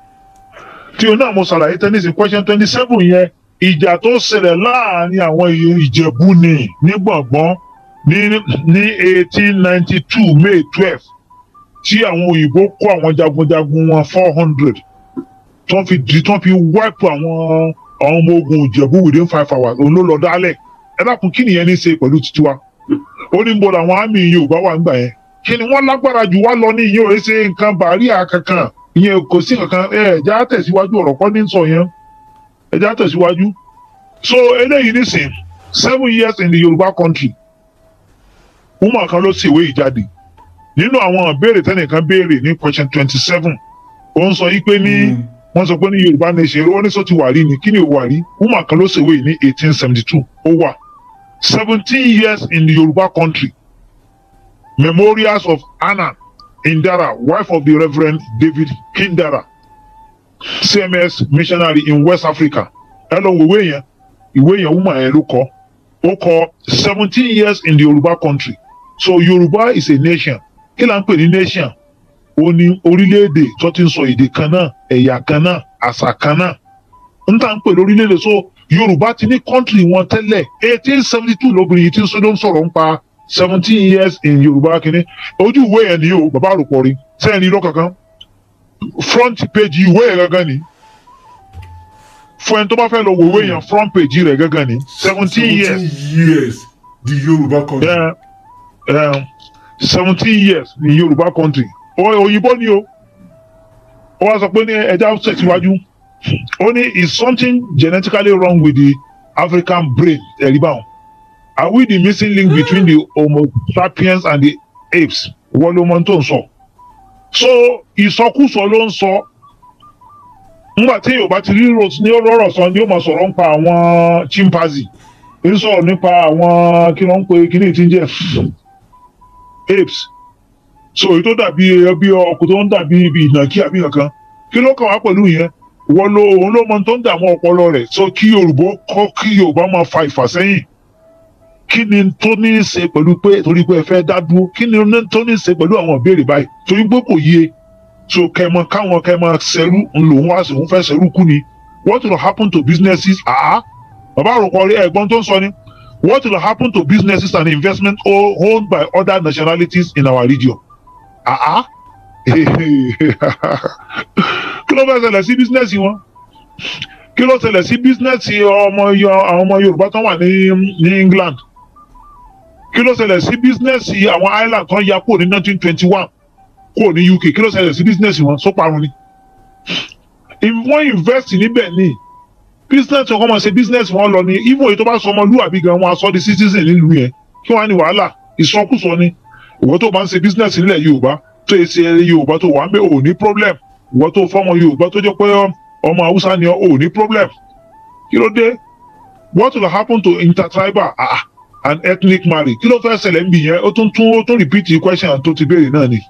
tí o náà mo ṣàlàyé tẹ́nísì question twenty seven yẹn ìjà tó ṣẹlẹ̀ láàrin àwọn ìjẹ̀bú ni ní gbọ̀ngbọ́n ní ní eighteen ninety two may twelve tí àwọn òyìnbó kó àwọn jagunjagun wọn four hundred tó ń fi di tó ń fi wipe àwọn àwọn ọmọ ogun ìjẹ̀bú within five hours òun ló lọ dálẹ̀ ẹ dákun kí nìyẹn ní í ṣe pẹ̀lú títí wa ó ní bọ́dọ̀ àwọn àmì yorùbá wà nígbà yẹn kí ni wọ́n lágbára jù wá lọ ní ìyẹn ò ṣe nǹkan bàríà kankan ìyẹn kò sí kankan ẹ ẹ̀já tẹ̀síwájú ọ̀rọ̀ kọ́ ní sọ yẹn ẹ̀já tẹ̀síwájú so eléyìí nísìn seven years in the yorùbá country woman kan ló ṣèwé ìjáde nínú àwọn ìbéèrè tẹnìkan béèrè ní question twenty seven ó ń sọ yí pé ní wọ́n sọ pé ní yorùbá nation ó ní sọ ti wà rí ni kí ni ò wà rí woman kan ló ṣèwé ní eighteen seventy two ó wà seventeen years in the yorùbá country memorials of anna indara wife of the reverend david kindara cms missionary in west africa ẹ lọ wo ìwé yẹn ìwé yẹn woman yẹn ló kọ ó kọ seventeen years in the yorùbá country so yorùbá is a nation kí là ń pè ní nation ó ní orílẹ̀-èdè tó ti ń sọ èdè kan náà ẹ̀yà kan náà àṣà kan náà n tà ń pè lórílẹ̀-èdè so yorùbá ti ní country wọn tẹ́lẹ̀ eighteen seventy two lóbìnrin yìí tí ń sọ ló ń sọ̀rọ̀ ń pa seventeen years in yorùbá kínní ojú ìwé yẹn ni o bàbá àròpọ̀ rí sẹ́yìn ní lọ́kànkan front page ìwé yẹn gangan ni fún ẹni tó bá fẹ́ lọ wo ìwé yẹn front page rẹ̀ gangan ni seventeen years years the yorùbá country. Yeah, um, seventeen years ní yorùbá country O- òyìnbó ni o ó wá sọ pé ní ẹja tẹ̀síwájú ó ní is something genetically wrong with the african brain ẹ̀rí báwọn are we the missing link between the homo sapiens and the apes wọ́n ló mọ tó ń sọ so ìsọkúsọ ló ń sọ nígbà tí yorùbá ti rí ro- ní ọlọ́rọ̀ sọ ni ó máa sọ̀rọ̀ nípa àwọn chimpanzee ń sọ̀rọ̀ nípa àwọn kí wọ́n ń pe kíní tí ń jẹ́ apes so èyí tó dàbí ẹbí ọkùnrin tó ń dàbí ibi ìnàkí àbí kankan kí ló kàn wá pẹ̀lú yẹn wọ́n lo òun ló mọ tó ń dààmú ọpọlọ rẹ̀ so kí yorùbá kọ́ kí yorùbá máa fa ìfàsẹ́yìn kí ni tó ní í ṣe pẹ̀lú pé torí pé ẹ fẹ́ dá dúró kí ni tó ní í ṣe pẹ̀lú àwọn ìbéèrè báyìí torí pé kò yé so kẹmọ káwọn kẹmọ sẹrú ńlò wọn àti òun fẹ́ sẹrú kú ni what will happen to businesses ah bàbá àròkọ rí ẹ̀gbọ́n tó ń sọ ni what will happen to businesses and investment o- owned by other nationalities in our region ah ah kí ló fẹ́ ṣẹlẹ̀ sí bísínẹ́sì wọn kí ló ṣẹlẹ̀ sí bísínẹ́sì ọmọ Yo- àwọn ọmọ yorùbá tó wà ní ní england kí ló ṣẹlẹ̀ sí bísínẹ́sì àwọn island tó ya kúrò ní nineteen twenty one kúrò ní uk kí ló ṣẹlẹ̀ sí bísínẹ́sì wọn só parun ni If wọ́n invest níbẹ̀ ni business wọn kọ́ máa ṣe business wọn lọ ni even èyí tó bá sọ ọmọlúwàbí gan wọn aṣọ di citizen nílùú yẹn kí wọ́n á ní wàhálà ìsọkúsọ ni ìwọ tó bá ń ṣe business nílẹ̀ yorùbá tó yẹ ṣe yorùbá tó wà ń bẹ ò ní problem ìwọ tó fọmọ yorùbá tó jẹ́ pé ọmọ haúsá ni ò ní problem kí ló dé what will happen to intertribal ah and ethnic marriage kí ló fẹ́ ṣẹlẹ̀ ń bì yẹn ó tún tún ó tún repeat the question tó ti béèrè náà ni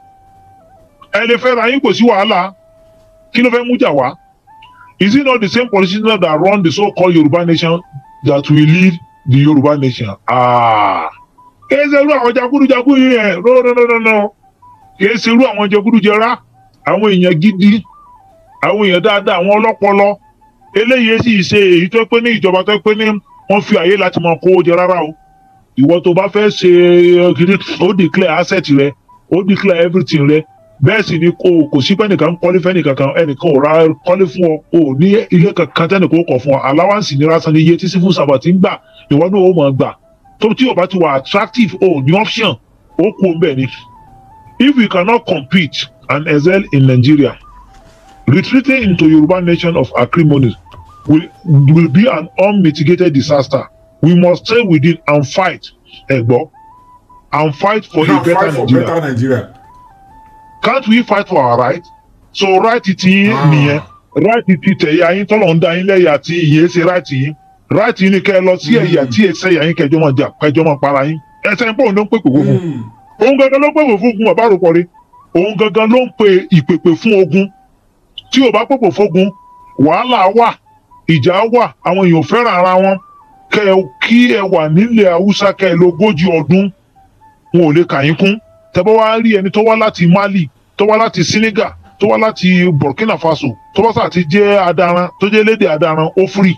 ẹ lè fẹ́ ra yín kò sí wàhálà kí ló fẹ́ mú jà wá is it not the same politicians that run the so-called Yoruba nation that will lead the Yoruba nation ah kìí ṣe irú àwọn jagudujagun yìí yẹn no no no no no kìí ṣe irú àwọn jagudujẹra àwọn èèyàn gidi àwọn èèyàn dáadáa àwọn ọlọ́pọlọ eléyìí sì ṣe èyí tó pé ní ìjọba tó pé ní wọ́n fi àyè láti máa kówó jẹ rárá o ìwọ tó bá fẹ́ ṣe kiri ó declare asset rẹ ó declare everything rẹ bẹ́ẹ̀ sì ni kò kò sí pé ẹnìkan ń kọ́lé fẹ́nìkan kan ẹnìkan ò ra kọ́lé fún ọ o ò ní ilé kankan tẹ́nìkan ó kọ̀ fún ọ allowance ní lásán ní iye tí civil servant ń gbà ìwọ náà ó mọ̀ gbà tó tí o bá ti wà attractive o ní option ó kú o bẹ́ẹ̀ ni if we cannot compete and excel in Nigeria retreating into Yoruba nation of acrimony will will be an unmitigated disaster we must stay within and fight ẹgbọ and fight for a Now better fight for Nigeria better Nigeria. can't we fight for our right so right ti yín Ah. nìyẹn right ti tẹ̀yà yín tọ́lọ̀ ń da yín lẹ́yà tí ìyẹn ṣe right yín right yín ni kẹ́ ẹ lọ sí ẹ̀yà tí èsẹ̀ yà yín kẹjọ́ máa jà kẹjọ́ máa para yín ẹsẹ̀ ń pọ̀ òun ló ń pèpè fún Mm. òun gangan ló ń pèpè fún ogun bàbá àròpọ̀ rẹ̀ òun gangan ló ń pe ìpèpè fún ogun tí ò bá pèpè fógun wàhálà wà ìjà wà àwọn èèyàn ò fẹ́ràn ara wọn kẹ ẹ kí ẹ wà nílẹ̀ haúsá kẹ ẹ lógójì ọdún wọn ò lè kà yín kún tẹ́bọ́ wá rí ẹni tó wá láti mali tó wá láti senegal tó wá láti burkina faso tó bá sà ti jẹ́ adaran tó jẹ́ lédè adaran ó free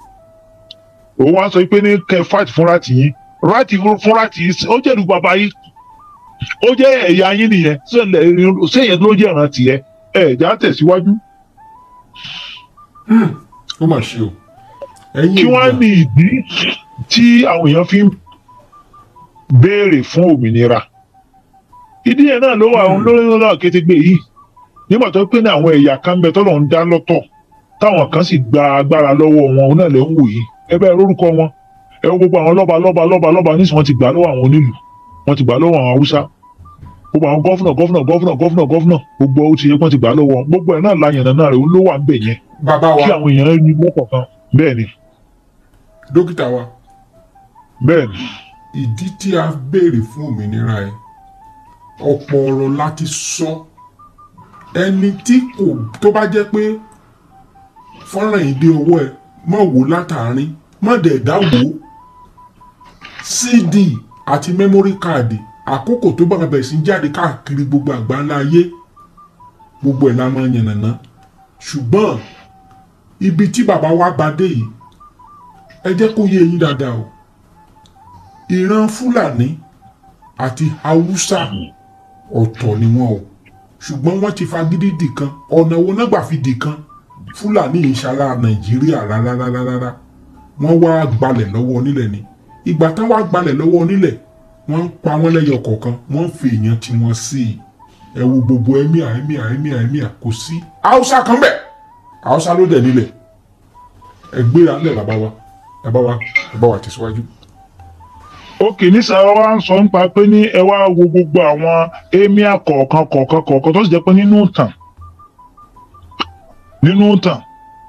òun wá sọ pé ní kẹ fight fún right yín right fún right yín ó jẹ́ ìlú bàbá yín ó jẹ́ ẹ̀yà yín nìyẹn sẹ́yìn ló jẹ́ ìrántí ẹ ẹ̀já tẹ̀síwájú ó mà ṣe o. ẹ̀yin kí wọ́n èèyàn, ní ìdí tí àwọn èèyàn fi ń béèrè fún òmìnira ìdí yẹn náà ló wà àwọn olóyún náà kétégbé yìí nígbà tó pé ní àwọn ẹ̀yà kan ń bẹ tọ́lọ̀ ń dá lọ́tọ̀ táwọn kan sì gba agbára lọ́wọ́ wọn òun náà lè ń wò yìí ẹ bẹ́ẹ̀ lórúkọ wọn ẹ wo gbogbo àwọn lọ́ba lọ́ba lọ́ba lọ́ba nísìnyí wọ́n ti gbà lọ́wọ́ àwọn onílù wọ́n ti gbà lọ́wọ́ àwọn haúsá gbogbo àwọn gọ́fúnà gọ́fúnà gọ́fúnà gọ́fúnà gọ́fúnà gbogbo ó ti yẹ kí wọ́n ti gbà lọ́wọ́ wọn. gbogbo ẹ̀ náà la yànnà náà rẹ̀ ló wà ń bẹ̀ yẹn bàbá kí wa àwọn èèyàn rí lọ́kọ̀ọ̀kan bẹ́ẹ̀ ni dókítà wa bẹ́ẹ̀ ni ìdí tí a béèrè fún òmìnira ẹ ọ̀pọ̀ ọ̀rọ̀ láti sọ ẹni tí kò tó bá jẹ́ pé fọ́nrán yìí dé ọwọ́ ẹ má wò látàárín má dẹ̀ dá wò ó cd àti memory card àkókò tó bá bẹ̀rẹ̀ sí í jáde káàkiri gbogbo àgbáńlá ayé gbogbo ẹ̀ la máa yànnàná ṣùgbọ́n ibi tí bàbá wa bá dé yìí ẹ jẹ́ kó yé yín dáadáa o ìran fúlàní àti haúsá ọ̀tọ̀ ni wọ́n o ṣùgbọ́n wọ́n ti fagídí dì kan ọ̀nà wo náà gbà fi dì kan fúlàní ìṣàlá nàìjíríà rárárárá wọ́n wá gbalẹ̀ lọ́wọ́ onílẹ̀ ni ìgbà tán wá gbalẹ̀ lọ́wọ́ onílẹ̀ wọ́n ń pa wọ́n lẹ́yọ kọ̀ọ̀kan wọ́n ń fi èèyàn tí wọ́n sí i ẹ wo gbogbo emir emir emir emir kò sí haúsá kan bẹ̀ haúsá ló dẹ̀ nílẹ̀ ẹ gbéra ńlẹ̀ bàbá wa bàbá wa bàbá wa tẹ̀síwájú. òkè nísàlẹ̀ wa ń sọ nípa pé ní ẹ wá wo gbogbo àwọn emir kọ̀ọ̀kan kọ̀ọ̀kan kọ̀ọ̀kan tó sì jẹ́ pé nínú ìtàn nínú ìtàn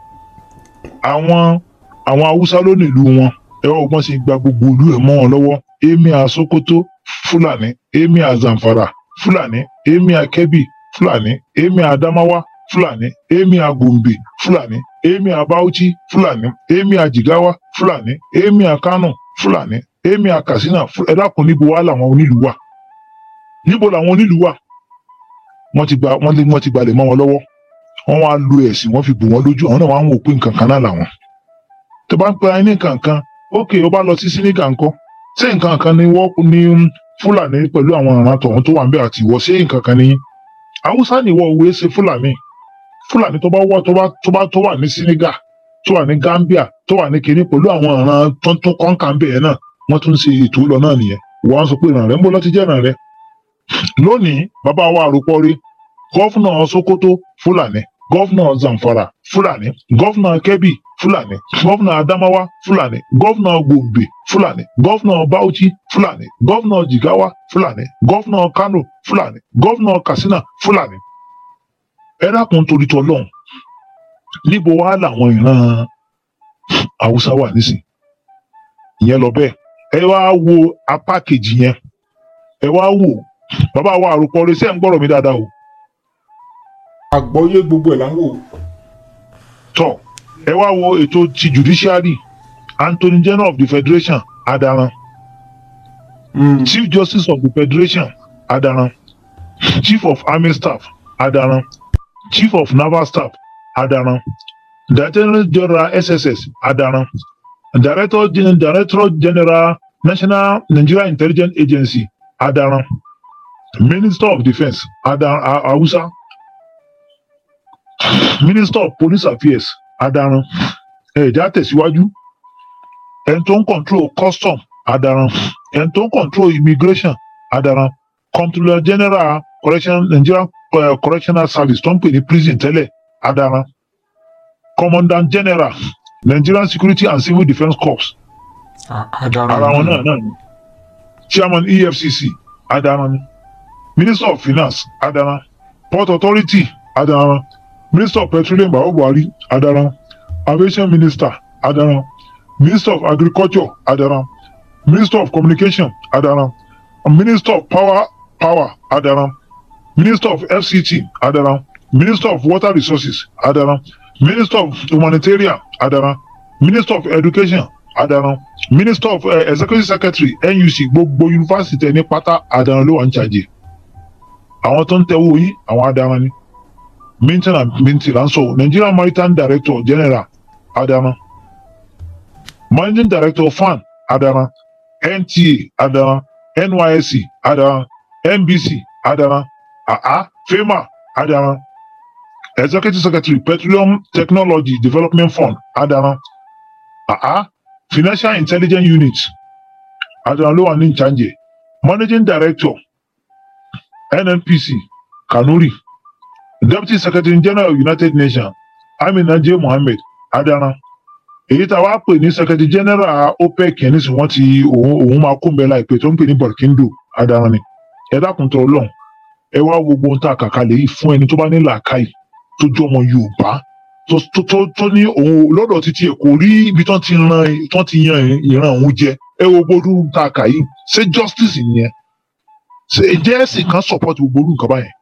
àwọn àwọn haúsá ló nílùú wọn ẹ wọ́n gbọ́n sì gba gbogbo ìlú ẹ̀ mọ́ wọn lọ́wọ́ emir sokoto fúlàní emir zamfara fúlàní emir kebbi fúlàní emir adamawa fúlàní emir gombe fúlàní emir bauchi fúlàní emir jigawa fúlàní emir kano fúlàní emir katsina Fú- ẹ dákun níbo wá làwọn onílùú wà níbo làwọn onílùú wà wọ́n ti gba wọ́n lé wọ́n ti gbalẹ̀ mọ́ wọn lọ́wọ́ wọ́n wá lu ẹ̀sìn wọ́n fi bù wọ́n lójú àwọn náà wá ń wò pé nǹkan kan náà làwọn tó bá ń pe ayé ní kankan ókè ó bá lọ sí síníkà ńkọ́ ṣé nǹkan kan ni wọ́n ní um, fúlàní pẹ̀lú àwọn ọ̀ràn tọ̀hún tó wà ń bẹ̀ àti ìwọ ṣé nǹkan kan ni haúsá ni ìwọ òwe ṣe fúlàní fúlàní tó bá wà tó bá tó bá tó wà ní síníkà tó wà ní gambia tó wà ní kinní pẹ̀lú àwọn ọ̀ràn tó tó kọ́ńkà ń bẹ̀ yẹn náà wọ́n tún ń ṣe ètò lọ náà nìyẹn wọ́n á sọ pé ìràn rẹ̀ ń bọ́ lọ́tí jẹ́ ìràn rẹ̀ lónìí bàbá wa àròpọ̀ rí gọ́fúnà sokoto fúlàní gọ́fúnà zamfara fúlàní gọ́fúnà kebbi fúlàní gọ́fúnà adamawa fúlàní gọ́fúnà gombe fúlàní gọ́fúnà bauchi fúlàní gọ́fúnà jigawa fúlàní gọ́fúnà kano fúlàní gọ́fúnà katsina fúlàní. ẹ dákun torí tọlọ́hún níbo wá làwọn ìran haúsá wà nísìn ìyẹn lọ bẹ́ẹ̀ ẹ wá wo apá kejì yẹn ẹ wá wò bàbá wa àròpọ̀ rẹ sẹ́ ń gbọ́rọ̀ mi dáadáa o. àgbọ́yé gbogbo ẹ̀ là ń wò. tọ ẹ wá wo ètò ti judiciary anthony general of the federation adaran chief justice of the federation adaran chief of army staff adaran chief of naval staff adaran director general sss adaran director gen director general national nigeria intelligence agency adaran minister of defence adaran hausa minister of police affairs adaran ẹ̀já tẹ̀síwájú ẹni tó ń control custom adaran ẹni tó ń control immigration adaran comptroller general correction nigerian uh, correctional service tó ń pè ní prison tẹ́lẹ̀ adaran commandant general nigerian security and civil defence corps ara wọn náà náà ni chairman efcc adaran ni minister of finance adaran port authority adaran minister of petroleum bawo buhari adaran aviation minister adaran minister of agriculture adaran minister of communication adaran minister of power power adaran minister of fct adaran minister of water resources adaran minister of humanitarian adaran minister of education adaran minister of uh, executive secretary nuc gbogbo yunifásitì ní pátá adaran ló wà ń ṣàjẹ àwọn tó ń tẹwọ́ yín àwọn adaran ni mintin and mintin là ń sọ nigerian maritime director general adaran managing director fan adaran nta adaran nysc adaran nbc adaran aa fema adaran executive secretary petroleum technology development fund adaran aa financial intelligence unit adaran ló wà ní ìjànjẹ managing director nnpc kanuri deputy secretary general united nations amina j mohammed adaran èyí tá a wá pè ní secretary general opec yẹn nísìnyí wọn ti òun òun máa kó mbẹ láìpẹ tó ń pè ní burkindo adaran ni ẹ dákun tó Ọlọ́run ẹ wá wo gbogbo ohun tá a kà kalẹ̀ yìí fún ẹni tó bá ní làákàyè tó jọ ọmọ yorùbá tó tó tó tó ní òun lọ́dọ̀ títí ẹ̀ kò rí ibi tó ti ran tó ti yan ìran òun jẹ ẹ wo gbogbo ohun tá a kà yìí ṣé justice nìyẹn ṣe ǹjẹ́ ẹ̀sìn kan support gbogbo orú nǹkan báyẹn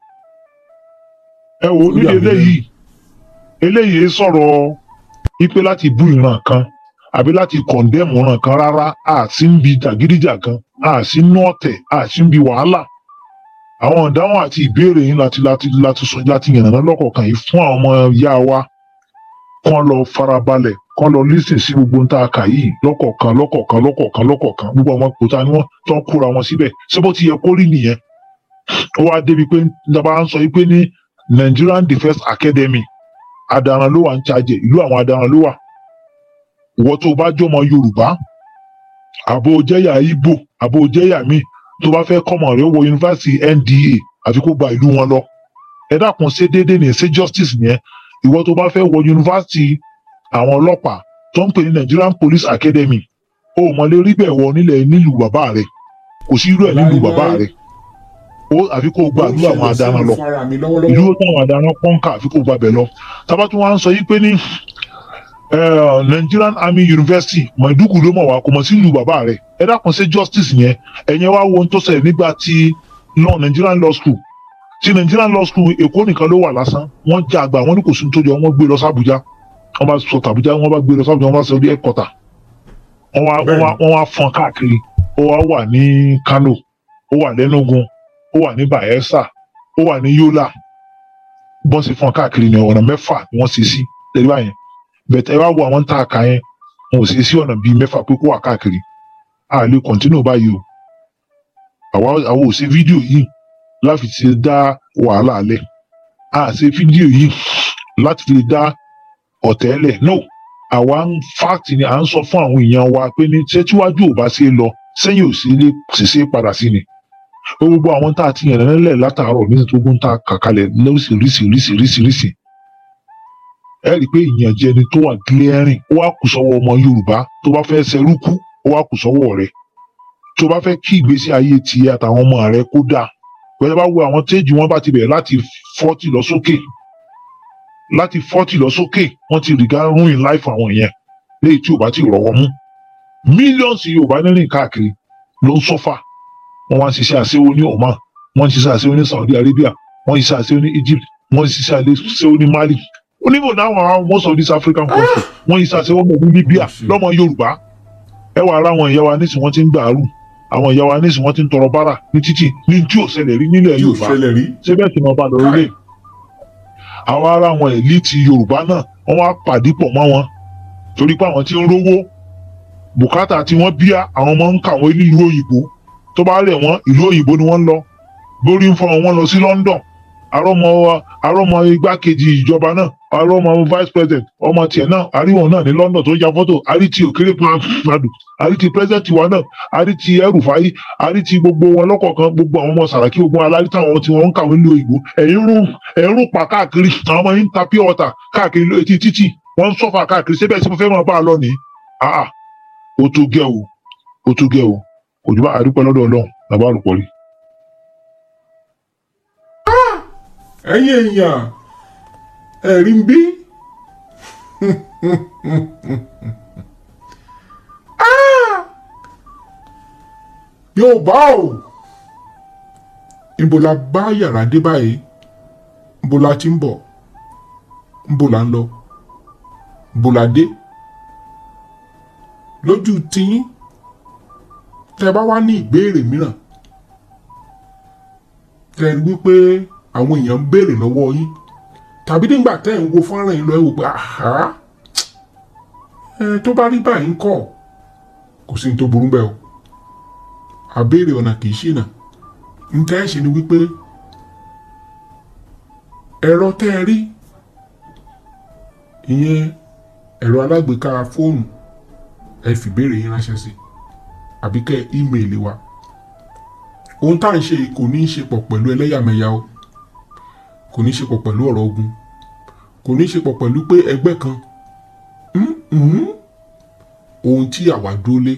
ẹ wo ní eléyìí eléyìí sọ̀rọ̀ ipe láti bú ìran kan àbí láti kọ̀ndẹ́mù ìran kan rárá a sì ń bi jàgídíjàgan a sì ń ná ọ̀tẹ̀ a sì ń bi wàhálà àwọn ìdáhùn àti ìbéèrè yín láti láti láti sọ láti yànnàná lọ́kọ̀ọ̀kan yìí fún àwọn ọmọ ìyá wa kán lọ farabalẹ̀ kán lọ lísìn sí gbogbo ń tá a kà yìí lọ́kọ̀ọ̀kan lọ́kọ̀ọ̀kan lọ́kọ̀ọ̀kan lọ́kọ̀ọ̀kan gbogbo àwọn kòtà ni wọ́n tó ń kóra wọn síbẹ̀ ṣé bó ti yẹ kó rí nìyẹn ó wá débi pé dábàá ń sọ yìí pé ní Nigerian Defence Academy adaran ló wà ń charge ìlú àwọn adaran ló wà ìwọ tó bá jọmọ Yorùbá àbò jẹyà Ìgbò àbò jẹyà míì tó bá fẹ́ kọ́mọ rẹ̀ wọ yunifásitì NDA àfi kó gba ìlú wọn lọ ẹ dákun ṣe déédéé ní ṣe justice yẹn ìwọ tó bá fẹ́ wọ yunifásitì àwọn ọlọ́pàá tó ń pè ní Nigerian Police Academy o ò mọ̀lẹ́ rí bẹ́ẹ̀ wọ nílẹ̀ nílùú bàbá rẹ̀ kò sí irú ẹ̀ nílùú bàbá rẹ̀ ó àfi kó gba ìlú àwọn adaran lọ ìlú táwọn adaran pọ́ńkà àfi kó gba bẹ̀ lọ tábà tí wọ́n á ń sọ yí pé ní eh, Nigerian Army University Maiduguri ló mọ̀ wá kò mọ̀ sí ìlú bàbá rẹ̀ ẹ dákun ṣe justice yẹn ẹ̀yẹn wá wo ohun tó ṣẹlẹ̀ nígbà tí law Nigerian Law School tí Nigerian Law School Èkó nìkan ló wà lásán wọ́n já àgbà wọ́n ní kò sí ní tó jọ wọ́n gbé lọ sí Àbújá wọ́n bá sọ tàbújá wọ́n bá gbé lọ sí Àbújá wọ́n bá sọ bí ẹ̀kọ́tà wọ́n wá wọ́n wá wọ́n wá fọn káàkiri ó wá wà ní Kano ó wà lẹ́nugun ó wà ní Bayelsa ó wà ní Yola bọ́n sì fọn káàkiri ní ọ̀nà mẹ́fà ni wọ́n ṣe sí lẹ́yìn báyẹn bẹ̀tẹ̀ ẹ wá wo àwọn tá a kà yẹn wọn ò ṣe sí ọ̀nà bíi mẹ́fà pé kó wà káàkiri a lè kọ̀ntínú báyìí o àwa àwa ò ṣe fídíò yìí láti ṣe dá wàhálà alẹ́ a ṣe fídíò yìí láti fi dá ọ̀tẹ̀ lẹ̀ no àwa ń fáàtì ni à ń sọ fún àwọn èèyàn wa pé ní ṣé tíwájú ò bá ṣe lọ sẹ́yìn ò sí lè ṣèṣe padà sí ni gbogbo àwọn tá a ti yàn lẹ́lẹ̀ látàárọ̀ nítorí tó gún tá a kà kalẹ̀ lóríṣiríṣiríṣiríṣiríṣi ẹ rí i pé ìyànjẹ ni tó wà glaring ó wá kù sọ́wọ́ ọmọ yorùbá tó bá fẹ́ ṣerú kú ó wá kù sọ́wọ́ rẹ̀ tó bá fẹ́ kí ìgbésí ayé tiẹ̀ àtàwọn ọmọ rẹ̀ kó dáa pẹ̀lú bá wo àwọn téèjì wọn bá ti bẹ̀rẹ̀ láti forty lọ sókè láti forty lọ sókè wọ́n ti rìgá ruin life àwọn yẹn léyìí tí ò bá ti rọwọ́ mú mílíọ̀nsì yorùbá nírìn káàkiri ló ń sọ́fà wọ́n wá ń ṣiṣẹ́ àṣewó ní oman wọ́n ń ṣiṣẹ́ àṣewó ní saudi arabia wọ́n ń ṣiṣẹ́ àṣewó ní egypt wọ́n ń ṣiṣẹ́ àṣewó ní mali onímọ̀ náà àwọn most of these african countries wọ́n ń ṣiṣẹ́ àṣewó ní libya lọ́mọ yorùbá ẹ wà ara àwọn ìyá wa nísìn wọ́n ti ń gbàrú àwọn ìyá wa nísìn wọ́n ti ń tọrọ bárà ní títì ní tí ò ṣẹlẹ̀ rí nílẹ̀ yorùbá ṣé bẹ́ẹ̀ sì máa bá lọ rí àwọn ará àwọn elite yorùbá náà wọ́n wá pàdé pọ̀ mọ́ wọn torí pé àwọn tí ń rówó bùkátà tí wọ́n bíá àwọn ọmọ ń kàwé ní ìlú òyìnbó tó bá rẹ̀ wọ́n ìlú òyìnbó ni wọ́n ń lọ lórí ń fọ wọn lọ sí london arọ́mọ arọ́mọ igbákejì ìjọba náà arọ́mọ vice president ọmọ tiẹ̀ náà àríwọ̀n náà ní london tó ya fọ́tò àrí ti òkèrè pàdù àrí ti president wa náà àrí ti ẹrùfáyí àrí ti gbogbo wọn lọ́kọ̀ọ̀kan gbogbo àwọn ọmọ sàràkí gbogbo alárí táwọn tí wọ́n ń kàwé ní òyìnbó ẹ̀yìn rún ẹ̀yìn rún pa káàkiri àwọn ọmọ yìí ń ta pure water káàkiri lórí etí títì wọ́n ń sọ́fà káàkiri síbẹ̀ sí mo fẹ́ máa bá a lọ nìyí àà ó tó gẹ́ o ó tó gẹ́ o kò jù bá àdúpẹ́ lọ́dọ̀ ọlọ́run bàbá àlùpọ̀ rí. ẹ̀yin èèyàn ẹ̀rí ń bí. yóò bá o níbo la bá yàrá dé báyìí níbo la ti ń bọ̀ níbo la ń lọ níbo la dé lójú tiyín tẹ bá wá ní ìbéèrè mìíràn tẹ rí wípé àwọn èèyàn ń béèrè lọ́wọ́ yín tàbí nígbà tẹ́ ń wo fọ́nrán yìí lọ ẹ wò pé àhá ẹ tó bá rí báyìí ń kọ́ kò sí ní tó burú bẹ́ẹ̀ o àbéèrè ọ̀nà kì í ṣìnà ń tẹ́ ẹ ṣe ni wípé ẹ̀rọ tẹ́ ẹ rí ìyẹn ẹ̀rọ alágbèéká fóònù ẹ fi béèrè yín ránṣẹ́ sí àbí kẹ́ ímeèlì wa ohun tá à ń ṣe yìí kò ní í ṣe pọ̀ pẹ̀lú ẹlẹ́yàmẹ̀yà o kò ní í ṣe pọ̀ pẹ̀lú ọ̀rọ̀ ogun kò ní í ṣe pọ̀ pẹ̀lú pé ẹgbẹ́ kan Mm-mm. ohun tí àwa dúró lé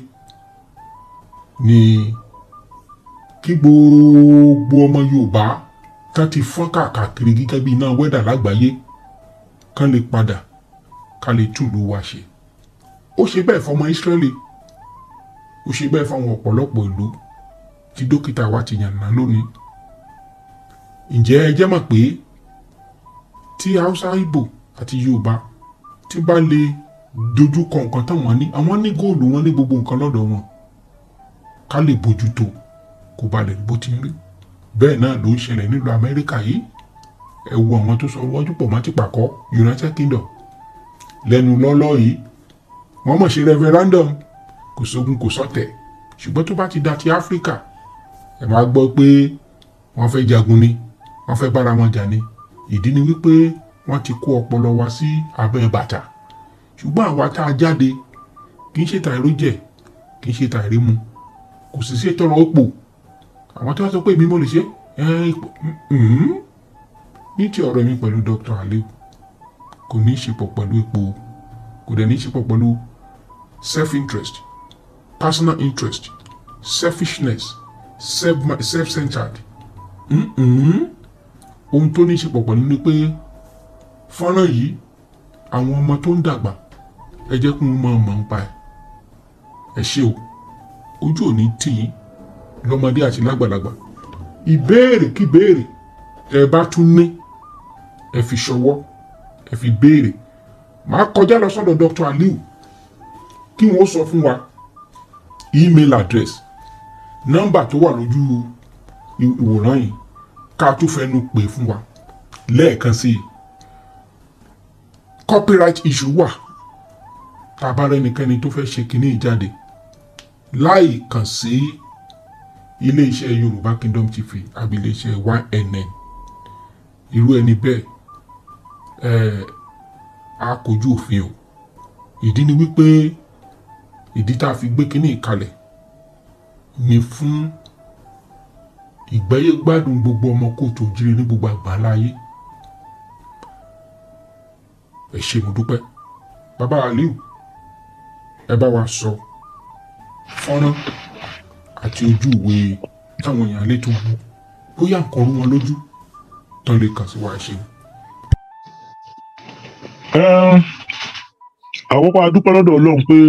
ni kí gbogbo ọmọ Yorùbá tán ti fọ́n káàkiri gẹ́gẹ́ bí iná wẹ́dà lágbàáyé kán lè padà ká lè túlù wa ṣe ó ṣe bẹ́ẹ̀ fọmọ Ísírẹ́lì ó ṣe bẹ́ẹ̀ fáwọn ọ̀pọ̀lọpọ̀ ìlú tí dókítà wa ti yànnà lónìí ǹjẹ́ ẹ jẹ́ mọ̀ pé tí Haúsá Ìgbò àti Yorùbá tí bá lè dojú kọ nǹkan táwọn ní àwọn ní góòlù wọn ní gbogbo nǹkan lọ́dọ̀ wọn ká lè bójú tó kó balẹ̀ bó ti ń rí bẹ́ẹ̀ náà ló ń ṣẹlẹ̀ nílùú Amẹ́ríkà yìí ẹ wo àwọn tó sọ wọ́jú pọ̀ mọ́ ti pàkọ́ United Kingdom lẹ́nu lọ́lọ́ yìí wọ́n mọ̀ ṣe referendum kò sógun kò sọ̀tẹ̀ ṣùgbọ́n tó bá ti da ti Áfíríkà ẹ máa gbọ́ pé wọ́n fẹ́ jagun ni wọ́n fẹ́ bára wọn jà ni ìdí ni wípé wọ́n ti kó ọpọlọ wa sí abẹ́ bàtà ṣùgbọ́n àwa tá a jáde kì í ṣe tàìró jẹ kì í ṣe tàìrí mu kò sì ṣe tọrọ òpò àwọn tí wọ́n sọ pé èmi mo lè ṣe ẹ ipò mhm. ní ti ọ̀rọ̀ mi pẹ̀lú Dr. Aliu kò ní í ṣe pọ̀ pẹ̀lú ipò kò dẹ̀ ní í ṣe pọ̀ pẹ̀lú self interest personal interest selfishness self self-centered mm-mm. ohun tó ní í ṣe pọ̀ pẹ̀lú ni pé fọ́nrán yìí àwọn ọmọ tó ń dàgbà ẹ jẹ́ kí wọ́n máa mọ̀ ń pa ẹ̀ ẹ ṣé o ojú ò ní tì yín lọ́mọdé àti lágbàlagbà ìbéèrè kí béèrè ẹ bá tún ní ẹ fi ṣọwọ́ ẹ fi béèrè màá kọjá lọ sọ́dọ̀ Dr. Aliu kí wọ́n sọ fún wa email address nọ́mbà tó wà lójú ìwòrán yìí ká tún fẹnu pè fún wa lẹ́ẹ̀kan sí i copyright issue wà tá a bá rẹ́nikẹ́ni tó fẹ́ ṣe kínní ìjáde láì kàn sí iléeṣẹ́ Yorùbá Kingdom TV àbí iléeṣẹ́ YNN irú ẹni bẹ́ẹ̀ ẹ̀ á kojú òfin o ìdí ni wípé ìdí tá a fi gbé kínní ìkalẹ̀ ni fún ìgbáyé gbádùn gbogbo ọmọ kóòtù òjìrì ní gbogbo àgbáńlá ayé ẹ ṣe mo dúpẹ́ bàbá aliu ẹ bá wa sọ fọ́nrán àti ojú ìwé táwọn èèyàn lè tún wú bóyá nǹkan rú wọn lójú tán lè kàn sí wa ẹ ṣeun. Ẹ́n, àkọ́kọ́ a dúpẹ́ lọ́dọ̀ ọlọ́run pé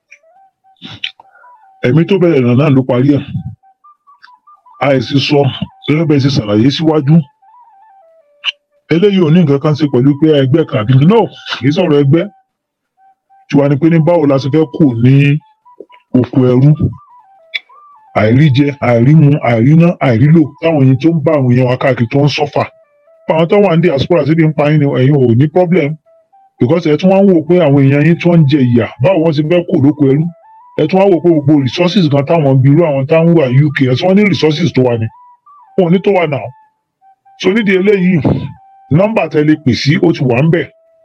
ẹ̀mí tó bẹ̀rẹ̀ náà náà ló parí ẹ̀ àìsí sọ gẹ́gẹ́ bẹ́ẹ̀ ṣe ṣàlàyé síwájú eléyìí ò ní nǹkan kan ṣe pẹ̀lú pé ẹgbẹ́ kan àbí no kì í sọ̀rọ̀ ẹgbẹ́ tiwa ni pé ní báwo la ṣe fẹ́ kù ní oko ẹrú àìríjẹ àìrímu àìríná àìrílò táwọn yẹn tó ń bá àwọn èèyàn wa káàkiri tó ń sọ́fà àwọn tó wà ní diaspora síbi ń pa yín ni ẹ̀yin ò ní problem because ẹ tún wá ń wò pé àwọn èèyàn yín tó ń jẹ ìyà báwo wọ́n ti fẹ́ kù lóko ẹrú ẹ tún wá wò pé gbogbo resources kan táwọn bí irú àwọn táwọn wà UK ẹ tún wọ́n ní resources tó wà ní wọn ò ní tó wà náà so nídìí eléyìí nọ́mbà tẹ́ lè pè sí ó ti wà ń bẹ̀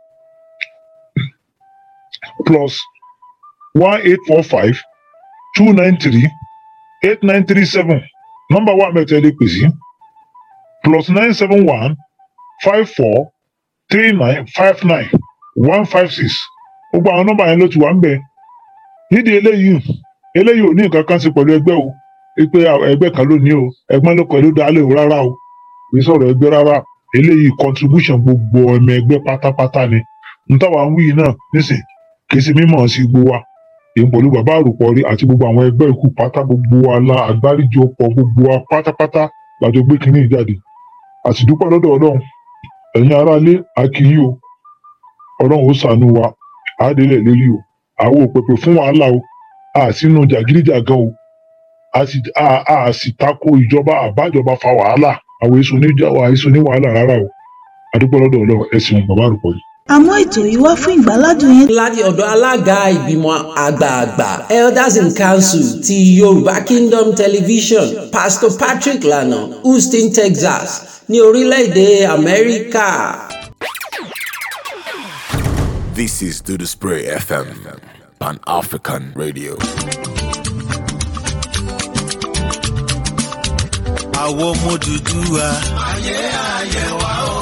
plus one eight four five two nine three eight nine three seven nọ́mbà wà mẹ́ tẹ́ lè pè sí plus nine seven one five four three nine five nine one five six gbogbo àwọn nọ́mbà yẹn ló ti wà ń bẹ̀ nídìí eléyìí eléyìí ò ní nǹkan kan ṣe pẹ̀lú ẹgbẹ́ o pé ẹgbẹ́ kan ló ní o ẹgbẹ́ ló pẹ̀lú dálé o rárá o kì í sọ̀rọ̀ ẹgbẹ́ rárá eléyìí contribution gbogbo ọmọ ẹgbẹ́ pátápátá ni ntàwa ń wí yìí náà nísìn kì í ṣe mímọ̀ sí gbogbo wa èyí pẹ̀lú bàbá àròpọ̀ rí àti gbogbo àwọn ẹgbẹ́ ikú pátá gbogbo wa la àgbáríjọpọ̀ gbogbo wa pátápátá làjọ gbé kínní ìjáde àti dúpẹ́ lọ́dọ̀ ọlọ́run ẹ̀yin aráalé akíyí o ọlọ́run ó ṣàánú wa àádélẹ̀ lérí o àwọn òpèpè fún wàhálà o a sínú jàgídíjàgan o a sì a a sì tako ìjọba àbájọba fa wàhálà àwọn èso oníjà wa èso ní wàhálà rárá o àdúpẹ́ lọ́dọ̀ ọlọ́run ẹ̀sìn bàbá àròpọ̀ yìí. àmọ́ ètò yìí wá fún ìgbàládùn yín. láti ọ̀dọ̀ alága ìgbìmọ̀ àgbààgbà elders in council ti yorùbá kingdom television pastor patrick lana houston texas ní orílẹ̀-èdè amẹ́ríkà. This is Do the Spray FM, Pan African Radio. àwọn ọmọ dúdú wa. ayé ayé wa o.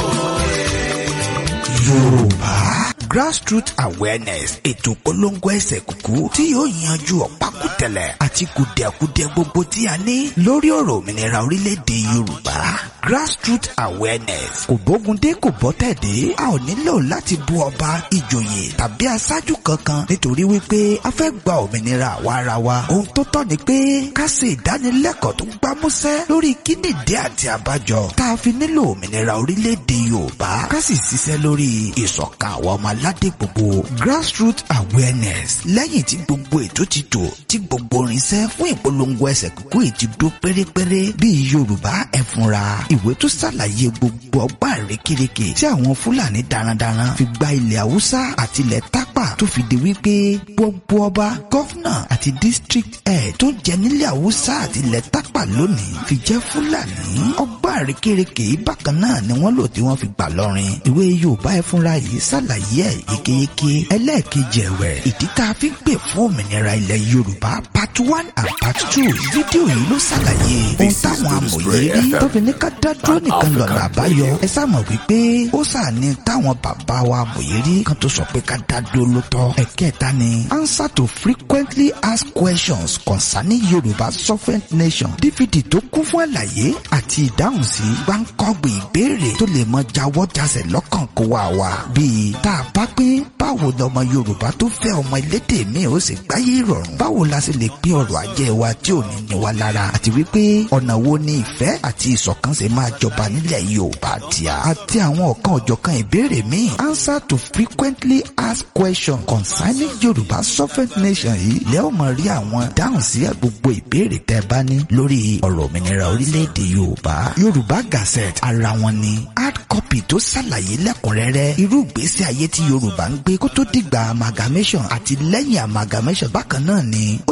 yorùbá grassroot awareness ètò polongo ẹsẹ̀ kúkú tí yóò yanjú ọ̀pákùtẹ̀lẹ̀ àti kùdẹ̀kùdẹ̀ gbogbo tí a ní lórí ọ̀rọ̀ òmìnira orílẹ̀-èdè yorùbá grassroot awareness kò bógundé kò bọ́tẹ̀dé a ò nílò láti bu ọba ìjòyè tàbí aṣáájú kankan nítorí wípé a fẹ́ gba òmìnira àwa ara wa ohun tó tọ́ ni pé ká ṣe ìdánilẹ́kọ̀ọ́ tó gbámúsẹ́ lórí kíndìndé àti àbájọ tá a fi nílò òmìnira orílẹ̀-èdè yorùbá ká sì ṣiṣẹ́ lórí ìṣọ̀kan àwọn ọmọ aládé gbogbo grassroot awareness lẹ́yìn tí gbogbo ètò ti tò tí gbogbo irinṣẹ́ fún ìpolongo ẹsẹ̀ kúkú yìí ti dó pérépéré bíi yorùbá ẹ fúnra ìwé tó ṣàlàyé gbogbo ọgbà rékèrèkè tí àwọn fúlàní darandaran fi gba ilẹ̀ haúsá àti ilẹ̀ tápà tó fi di wípé gbogbo ọba gọ́fúnà àti district head tó jẹ nílẹ̀ haúsá àti ilẹ̀ tápà lónìí fi jẹ́ fúlàní ọgbà rékèrèkè bákan náà ni wọ́n lò tí wọ́n fi gbà lọ́rin ìwé yorùbá ẹ fúnra yìí ṣàlàyé ẹ̀ yékéyéké ẹlẹ́ẹ̀kejì ẹ̀wẹ̀ ìdí tá a fi gbè fún òmìnira ilẹ̀ yorùbá part one and part two fídíò yìí ló ṣàlàyé ohun táwọn amòye rí tó fi ní ká dá dúró nìkan lọ́nà àbáyọ ẹ sáàmọ̀ wípé ó sàní táwọn bàbá wa amòye rí kan tó sọ pé ká dá dúró ló tọ́ ẹ̀kẹta ni answer to frequently asked questions concerning yorùbá sovereign nation dvd tó kún fún àlàyé àti ìdáhùn sí gbáǹkọ́gbì ìbéèrè tó lè mọ jáwọ́ jásẹ̀ lọ́kàn kó wà wá bíi tá a bá pín báwo lọmọ yorùbá tó fẹ́ ọmọ elédè míì ó sì gbáyé ìrọ̀rùn báwo la sì lè pín ọrọ̀ ajé wa tí ò ní ní wa lára àti wípé ọ̀nà wo ni ìfẹ́ àti ìṣọ̀kan ṣe máa jọba nílẹ̀ yorùbá tíá àti àwọn ọ̀kan ọ̀jọ̀kan ìbéèrè míì answer to frequently asked questions concerning yorùbá sovereign nation yìí lẹ́ ò mọ̀ rí àwọn dáhùn sí gbogbo ìbéèrè tẹ́ bá ní lórí ọ̀rọ̀ òmìnira orílẹ̀-èdè yorùbá yorùbá gazette ara wọn ni hard copy tó ṣàlàyé lẹ́kùnrẹ́rẹ́ irú ìgbésí ayé tí yorùbá ń gbé kó tó dìgbà amalgamation àti lẹ́yìn amalgamation bákan náà ni ó ti ṣàlàyé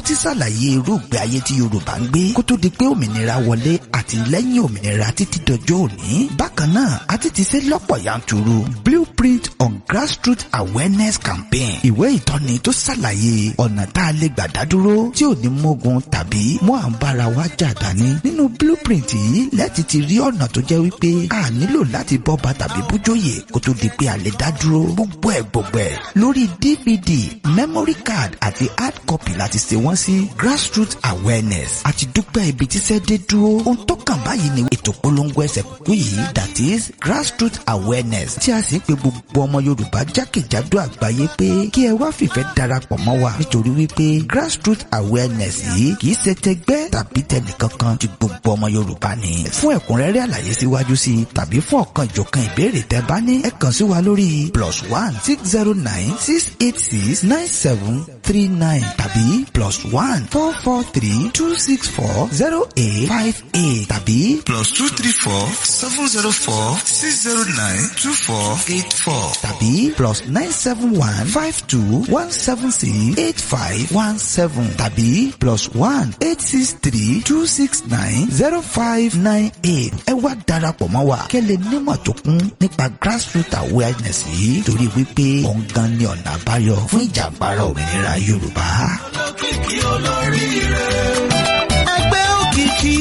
ṣàlàyé irúgbìn ayé tí yorùbá ń gbé kó tó di pé òmìnira wọlé àti lẹ́yìn òmìnira títí dọjọ́ òní. bákan náà a ti ti ṣe lọ́pọ̀ yanturu blueprint on grassroots awareness campaign ìwé ìtọ́ni tó ṣàlàyé ọ̀nà tá a lè gbà dádúró tí ò ní mógun tàbí mú à ń bára wa jà dání. nínú blueprint yìí lẹ́ẹ̀tì ti rí ọ̀nà tó jẹ́ wípé a nílò láti bọ́ba tàbí bújóyè kó tó di pé a lè dá dúró gbogbo ẹ̀ gbogbo ẹ̀ lórí dvd memory card àti hard copy láti ṣe wọ́n sí grassroots awareness àti dúpẹ́ ibi tíṣẹ́ dé dúró ohun tó kàn báyìí ni ètò polongo ẹsẹ̀ kúkú yìí that is grassroots awareness tí a sì ń pe gbogbo ọmọ yorùbá jákèjádò àgbáyé pé kí ẹ wá fìfẹ́ darapọ̀ mọ́ wa nítorí wípé grassroots awareness yìí kì í ṣe tẹgbẹ́ tàbí tẹnìkankan ti gbogbo ọmọ yorùbá ni fún ẹ̀kúnrẹ́rẹ́ àlàyé síwájú sí i tàbí fún ọ̀kan ìjọ̀kan ìbéèrè tẹ́ bá ní ẹ kàn sí wa lórí plus one six zero nine six eight six nine seven three nine tàbí plus one four four three two six four zero eight five eight tàbí plus two three four seven zero four six zero nine two four eight four tàbí plus nine seven one five two one seven six eight five one seven tàbí plus one eight six three two six nine zero five nine eight ẹ wá darapọ̀ mọ́ wa kẹ́ lè nímọ̀ tó kún nípa grassroots awareness yìí torí wípé òun gan ni ọ̀nà àbáyọ fún ìjàgbára òmìnira yorùbá. olókìkí olóríire ẹgbẹ́ òkìkí.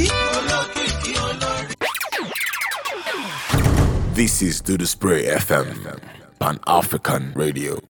This is Do the Spray FM, Pan African Radio.